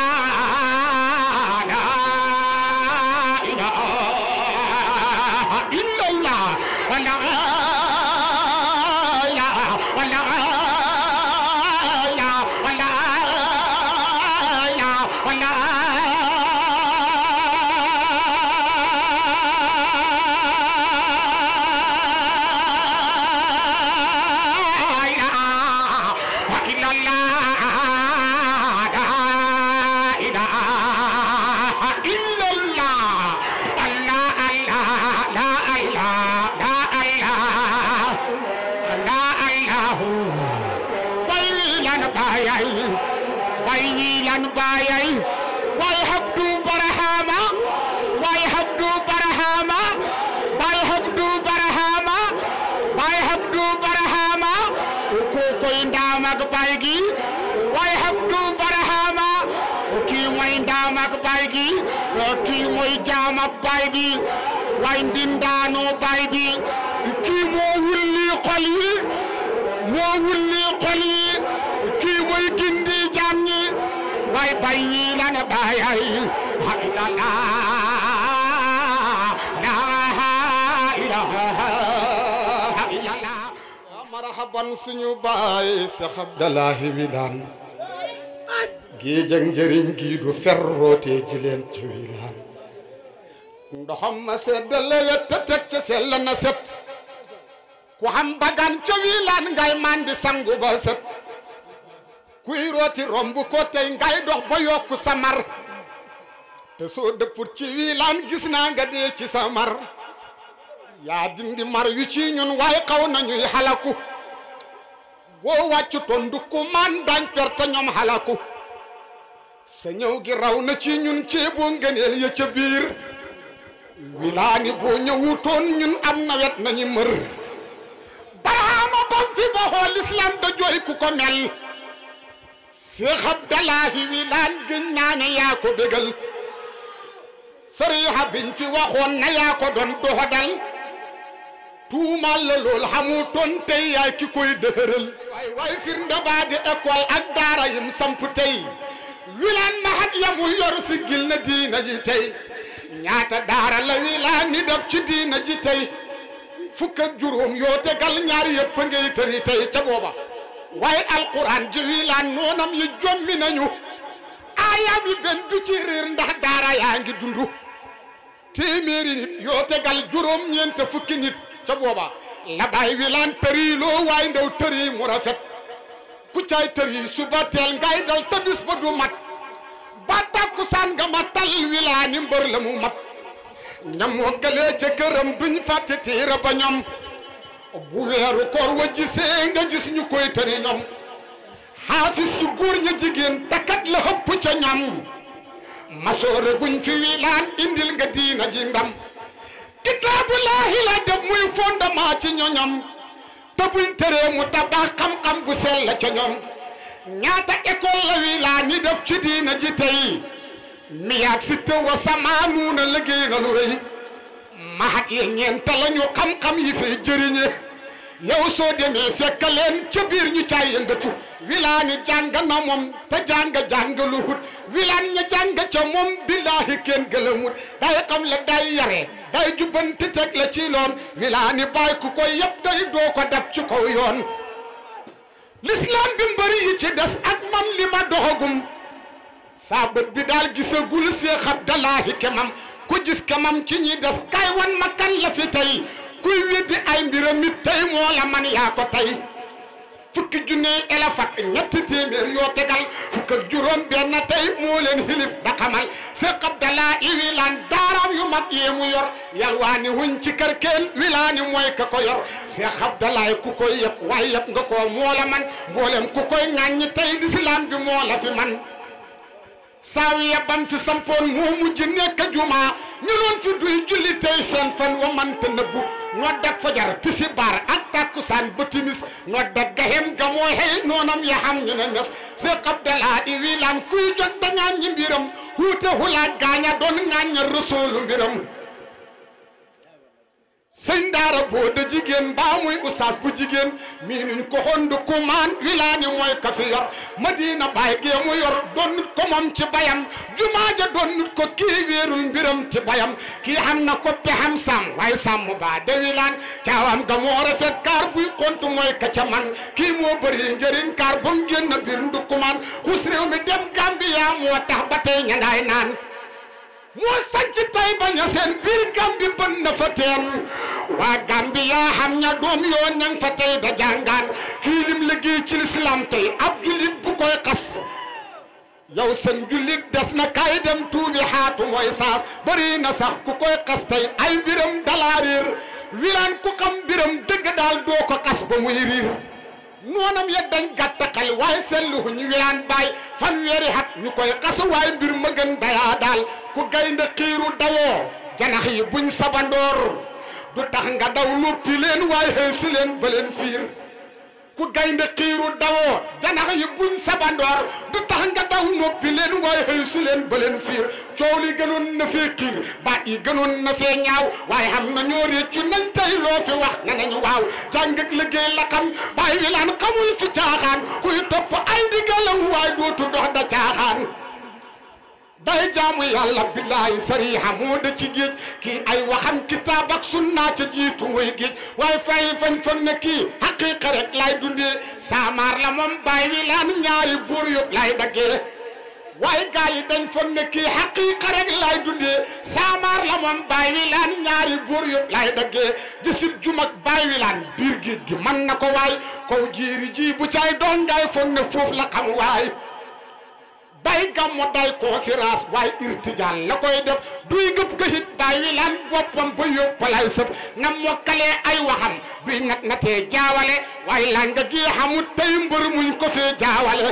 I: la
J: ولا إله ولا إله ولا إله ولا إله إلا الله لا إله إلا الله الله الله لا إله لا إله لا إله بيني لن بايعي بيني لن بايعي ويحبدو برهاما ويحبدو برهاما ويحبدو برهاما ويحبدو برهاما وكوكو ndamak baygi ويحبدو برهاما kii mooy ndaam ak baay gi kii mooy jaam ak baay gi way ndindaanu baay gi kii moo wulli xol yi moo wulli xol yi kii mooy gindi jaam ñi way bay ñi la ne baayay la ilaha illallah
F: marhaban suñu baay Seex Abdalaahi Wilaan géej ak njëriñ gi du ferrootee ji leen ci wilaan ndoxam ma sedd lewet te teg ca sell na set ku xam bagan ca wilaan ngay mandi sangu ba set kuy rooti romb ko tey ngay dox ba yokku sa mar te soo dëpput ci wilaan gis naa nga dee ci sa mar yaa dindi mar wi ci ñun waaye xaw nañuy xalaku boo wàccu toon du ku man dañ perte ñoom xalaku sa ñëw gi raw na ci ñun ceeboo ngëneel ya ca biir wilaani boo ñëwutoon ñun am nawet nañu mër baraama bam fi ba xool islam da jooy ku ko mel Seex Abdalaahi wilaan gëñ naa ne yaa ko bégal sariixa biñ fi waxoon na yaa ko doon doxadal tuumal la lool xamutoon tey yaay ki koy dëhëral waay waay firnde baa di école ak daara yim samp tey wilaan mahat yamu yor si gil na diina ji tey ñaata daara la wilaan ni def ci diina ji tey fukk ak juróom yoo tegal ñaar yëpp ngay tëri tey ca booba waaye alquran ji wilaan noonam yi jommi nañu aayaam yi benn du ci réer ndax daara yaa ngi dundu téeméeri nit yoo tegal juróom ñeent fukki nit ca booba la baay wilaan tëri loo waay ndaw tëri mu rafet ku caay tëri suba teel ngay dal te bis ba du mat ba takkusaan nga ma tal wilaani mbër la mu mat ñam woggalee ca këram duñ fàtte téere ba ñoom bu weeru koor wa gisee nga gis ñu koy tëri ñoom xaafis su góor ña jigéen takat la hëpp ca ñam masoore guñ fi wilaan indil nga diina ji ndam kitaabullaahi la def muy fondement ci ñoñom te buñ tëree mu tabax xam-xam bu sell la ca ñoom ñaata école la wilaan ni def ci diina ji tey miyaag si te wa samaanuuna liggéey na lu rëy mahat yi ñeenta la ñu xam-xam yi fay jëriñe yow soo demee fekk leen ca biir ñu caay yëngatu wilaani jàng na moom te jàng jàng lu hut wilaan ña jàng ca moom billaahi kenn gëlëmut day xam la day yare day jubbanti teg la ci loon wilaani bàyyi ku ko yëpp tey doo ko dab ci kaw yoon l'islam bi mbëri yi ci des ak man li ma doxagum saa bët bi daal gisagul Seex Abdalaahi kemam ku gis kemam ci ñi des kay wan ma kan la fi tey kuy weddi ay mbiram it tey moo la man yaa ko tey fukki junne elefat ñetti téeméer yoo tegal fukk ak juróom benn tey moo leen xilif da xamal Seex Abdalaahi wilaan daaraam yu mag yee mu yor yalwaani wuñ ci kër kenn wilaani mooy ka ko yor Seex Abdalaahi ku koy yëpp waaye yëpp nga ko moo la man mboolem ku koy ŋàññi tey lislaam bi moo la fi man saawiya bam fi sampoon moo mujj nekk jumaa ñu doon fi duy julli tey seen fan wa manta nëbbu nodda fajar tisibaar ak takkusaan ba timis nodda gahem ga moo xëy noonam ya xam ñu ne mes Seex Abdalaahi wilaan kuy jot da ñaan ñi mbiram huute hulaat gaaña doon ŋaaña rasuulu mbiram
J: sëñ daara boo da jigéen mbaa muy usaas bu jigéen mii nuñ ko xondu kumaan wilaani mooy ka fi yor madina baay gee mu yor donnut ko moom ci bayam jumaaja donnut ko kii wéerul mbiram ci bayam kii xam na ko pexam sàmm waaye sàmm baa de wilaan caawam ga moo rafet kaar buy kontu mooy ka ca man kii moo bëri njëriñ kaar ba mu génn biir ndukkumaan xus réew mi dem Gambia moo tax ba tey ñandaay naan moo sanc tay bañ a seen biir Gambi bën na fa teen waa Gambi yaa xam ña doom yoo ñang fa tey da jàngaan kii lim liggéey ci lislaam tey ab jullit bu koy xas yow seen jullit des na kay dem tuubi xaatu mooy saas bëri na sax ku koy xas tey ay mbiram dalaa riir wilaan ku xam mbiram dëgg daal doo ko xas ba muy riir noonam ya dañ gàtt xel waaye seen lu ñu wilaan baay fanweeri xat ñu koy xas waaye mbir ma gën dayaa daal ku gaynde xiiru dawoo janax yi buñ sabandoor du tax nga daw noppi leen waaye xëy si leen ba leen fiir ku gaynde xiiru dawoo janax yi buñ sabandoor du tax nga daw noppi leen waaye xëy si leen ba leen fiir coow li gënoon na fee xiir baat yi gënoon na fee ñaaw waaye xam na ñoo réccu nañ tey loo fi wax ne nañu waaw jàng ak liggéey la xam bàyyi wi laan xamul fi caaxaan kuy topp ay ndigalam waaye dootu dox da caaxaan day jaamu yàlla billaay sariha moo da ci géej kii ay waxam kitaab ak sunna ca jiitu mooy géej waaye fay fañ foog ne kii xaqiiqa rek lay dundee saamaar la moom bàyyi wi laan ñaari buur yëpp lay daggee waaye gaa yi dañ foog ne kii xaqiiqa rek lay dundee saamaar la moom bàyyi wi laan ñaari buur yëpp lay daggee jësit ju mag bàyyi wi laan biir géej gi man na ko waay kaw jiiri ji bu caay doon ngay foog ne foofu la xam waay day gàmmo day conférence waaye irtijaan la koy def duy ngëp këhit bàyyi wi laan boppam ba yóbbalaay sëf na mokkalee ay waxam duy nat natee jaawale waaye laan nga gii xamut tey mbër muñ ko fee jaawale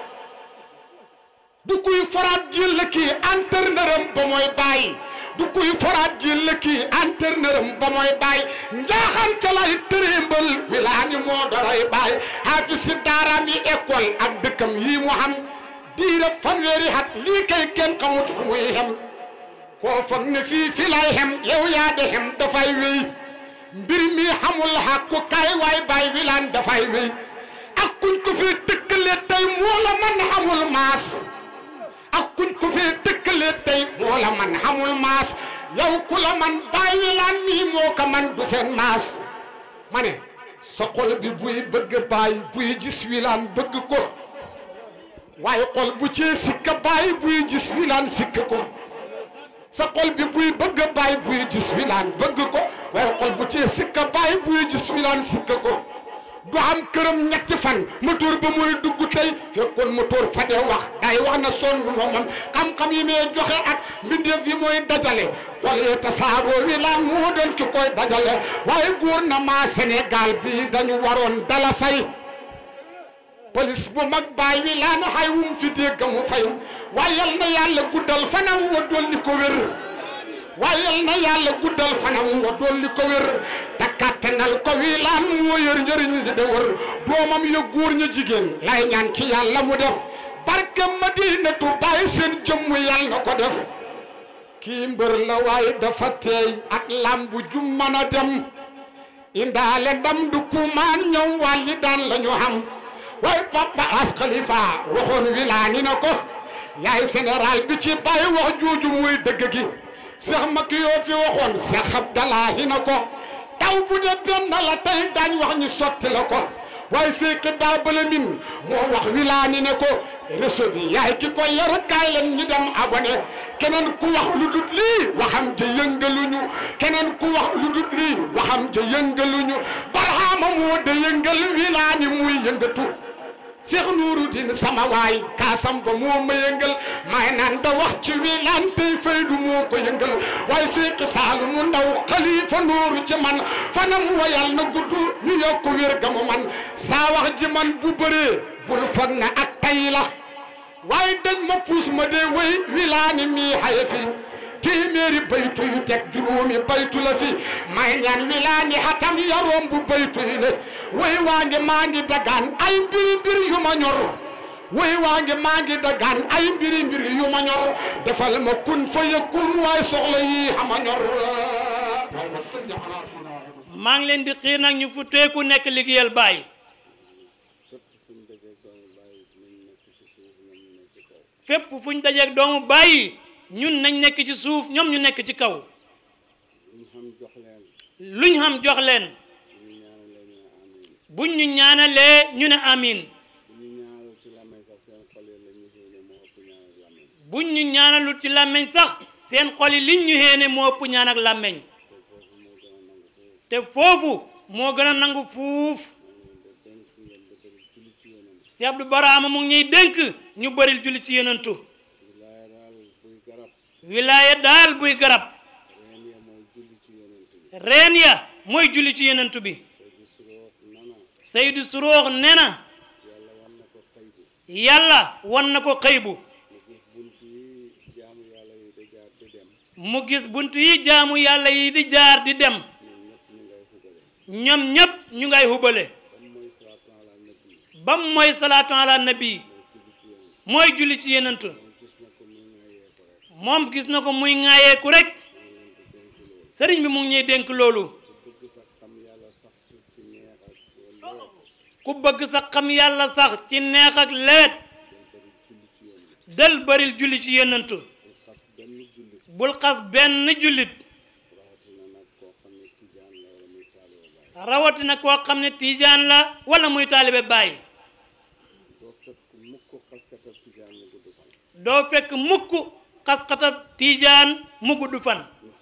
J: du kuy foraat jël la kii entraîneuram ba mooy bàyyi du kuy foraat jël la kii entraîneuram ba mooy bàyyi njaaxam ca lay tërémbal wilaani moo doray bàyyi xaafi si daaraam yi école ak dëkkam yii mu xam diira fanweeri at lii kay kenn xamut fu muy xem koo foog ne fii fi lay xem yow yaa de xem dafay wéy mbir mi xamul xàkku kaay waay baay wilaan dafay wéy ak kuñ ko fi tëkkale tey moo la man xamul maas ak kuñ ko fi tëkkale tey moo la man xamul maas yow ku la man baay wilaan mii moo ko man du seen maas ma ne sa xol bi buy bëgg baay buy gis wilaan bëgg ko waaye xol bu cee sikka bàyyi buy gis wilaan sikk ko sa xol bi buy bëgg bàyyi buy gis wilaan bëgg ko waaye xol bu cee sikka bàyyi buy gis wilaan sikk ko du am këram ñetti fan motoor ba muy dugg tey fekkoon motoor fa dee wax day wax na sonn moomam xam-xam yi may joxe ak mbindeef yi mooy dajale wala tasaaroo wilaan moo doon ki koy dajale waaye gouvernement Sénégal bi dañu waroon dala fay police bu mag baay wi laa na xay wum fi dégg mu fay waaye yal na yàlla guddal fanam wa dolli ko wér waaye yal na yàlla guddal fanam wa dolli ko wér te kàttanal ko wi laan moo yor njëriñ li de wër doomam ya góor ña jigéen lay ñaan ci yàlla mu def barke Madinatu bàyyi seen jëmm yàlla na ko def kii mbër la waaye dafa teey ak lambu ju mën a dem indaale ndam du kumaan ñoom wàlli daan la ñu xam waaye papa as xalifa waxoon wilaani na ko yaay général bi ci bàyyi wax jooju muy dëgg gi seex makki yoo fi waxoon seex abdalaahi na ko taw bu de benn la tey daañ wax ñu sotti la ko waaye seeki baabale min moo wax wilaani ne ko réseau bi yaay ki ko yor kaay leen ñu dem abonné keneen ku wax lu dul lii waxam ja yëngaluñu keneen ku wax lu dul lii waxam ja yëngaluñu barxaama moo de yëngal wilaani muy yëngatu Seex Nuuru Din sama waay kaasam ba moo ma yëngal may naan da wax ci wilaan tey faydu moo ko yëngal waaye Seexi Saalu mu ndaw xalifa Nuuru ci man fanam wayal na gudd ñu yokk wér ga mu man saa wax ji man bu bëree bul foog na ak tay la waaye dañ ma puus ma dee wéy wilaani mii xaye fi téeméeri baytu yu teg juróomi baytu la fi may ñaan wilaani xatam yaroom bu baytu yi le woy waa ngi maa ngi dagaan ay mbiri mbiri yu ma ñor woy waa ngi maa ngi dagaan ay mbiri mbiri yu ma ñor defal ma kun fa yakun waay soxla yi xama ñor
G: maa ngi leen di xiir nag ñu fu teeku nekk liggéeyal Baay fépp fu ñu dajeeg doomu Baay ñun nañ nekk ci suuf ñoom ñu nekk ci kaw luñ xam jox leen buñ ñu ñaanalee ñu ne amin buñ ñu ñaanalut ci làmmeñ sax seen xol yi liñ ñu xéene moo ëpp ñaan ak làmmeñ te foofu moo gën a nangu fuuf si Abdou Barama mu ngi ñuy dénk ñu bëril julli ci yenantu wilaaya daal buy garab reen ya mooy julli ci yenantu bi Seydou Suroox nee na yàlla wan na ko xëybu mu gis bunt yi jaamu yàlla yi di jaar di dem ñoom ñépp ñu ngay hubale bam mooy salaatu ala nabi mooy julli ci yenantu moom gis na ko muy ŋaayeeku rek sëriñ bi mu ngi ñuy dénk loolu ku bëgg sax xam yàlla sax ci neex ak lewet del baril julli ci yenantu bul xas benn jullit rawatina koo xam ne tiijaan la wala muy taalibe bàyyi doo fekk mukk xasxatab tiijaan mu gudd fan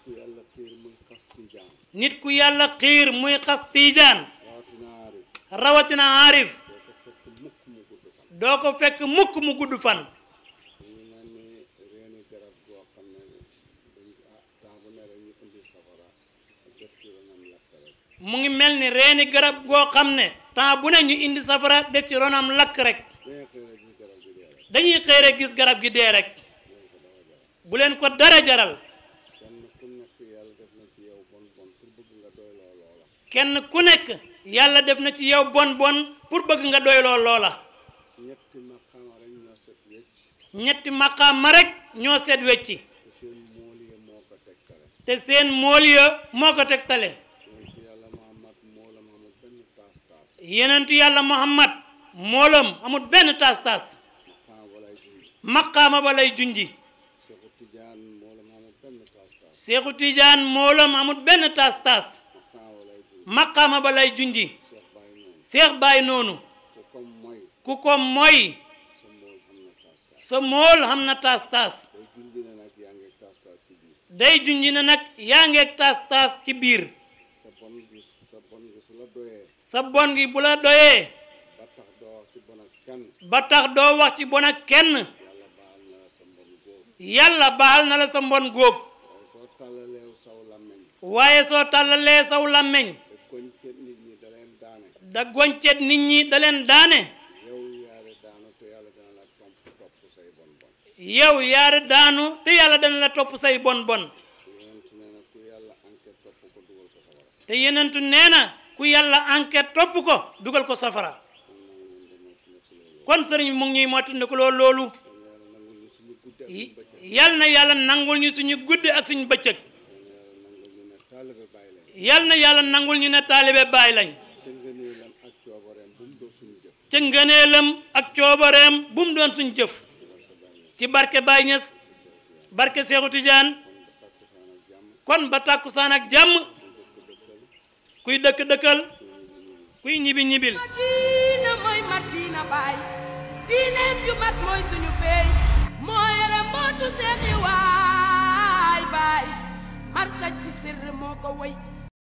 G: nit ku yàlla xiir muy xas tiijaan rawatina aarif doo ko fekk mukk mu gudd fan mu ngi mel ni reeni garab goo xam ne temps bu ne ñu indi safara def ci ronam lakk rek dañuy xëy rek gis garab gi dee rek bu leen ko dara jaral kenn ku nekk yàlla def na ci yow bon bon pour bëgg nga doyloo loola ñetti maqaama rek ñoo seet wecci te seen mool ya moo ko tegtale yenentu yàlla muhammad moolam amul benn taas taas maqaama ba lay junji seexu tijaan moolam amul benn taas taas maqaama ba lay junji seex baay noonu ku ko moy sa mool xam na taas taas day junji na nag yaa ngeeg taas taas ci biir sa bon gi bu la doyee ba tax doo wax ci bon ak kenn yàlla baal na la sa mbon góob waaye soo tàllalee saw làmmeñ da goñcet nit ñi da leen daane yow yaare daanu te yàlla dana la topp say bon bon te yenentu nee na ku yàlla enquête topp ko dugal ko safara kon sëriñ bi mu ngi ñuy moytandiku loolu yal na yàlla nangul ñu suñu guddi ak suñu bëccëg yal na yàlla nangul ñu ne taalibe baay lañ ca ngëneelam ak coobareem bu mu doon suñ jëf ci barke Baay Ñas barke Seexu Tijaan kon ba tàkkusaan ak jàmm kuy dëkk dëkkal kuy ñibi ñibil
K: diina mooy mat diina baay diineem ju mat mooy suñu feey moo yore mbootu seexi waay baay markaj ci sirr moo ko woy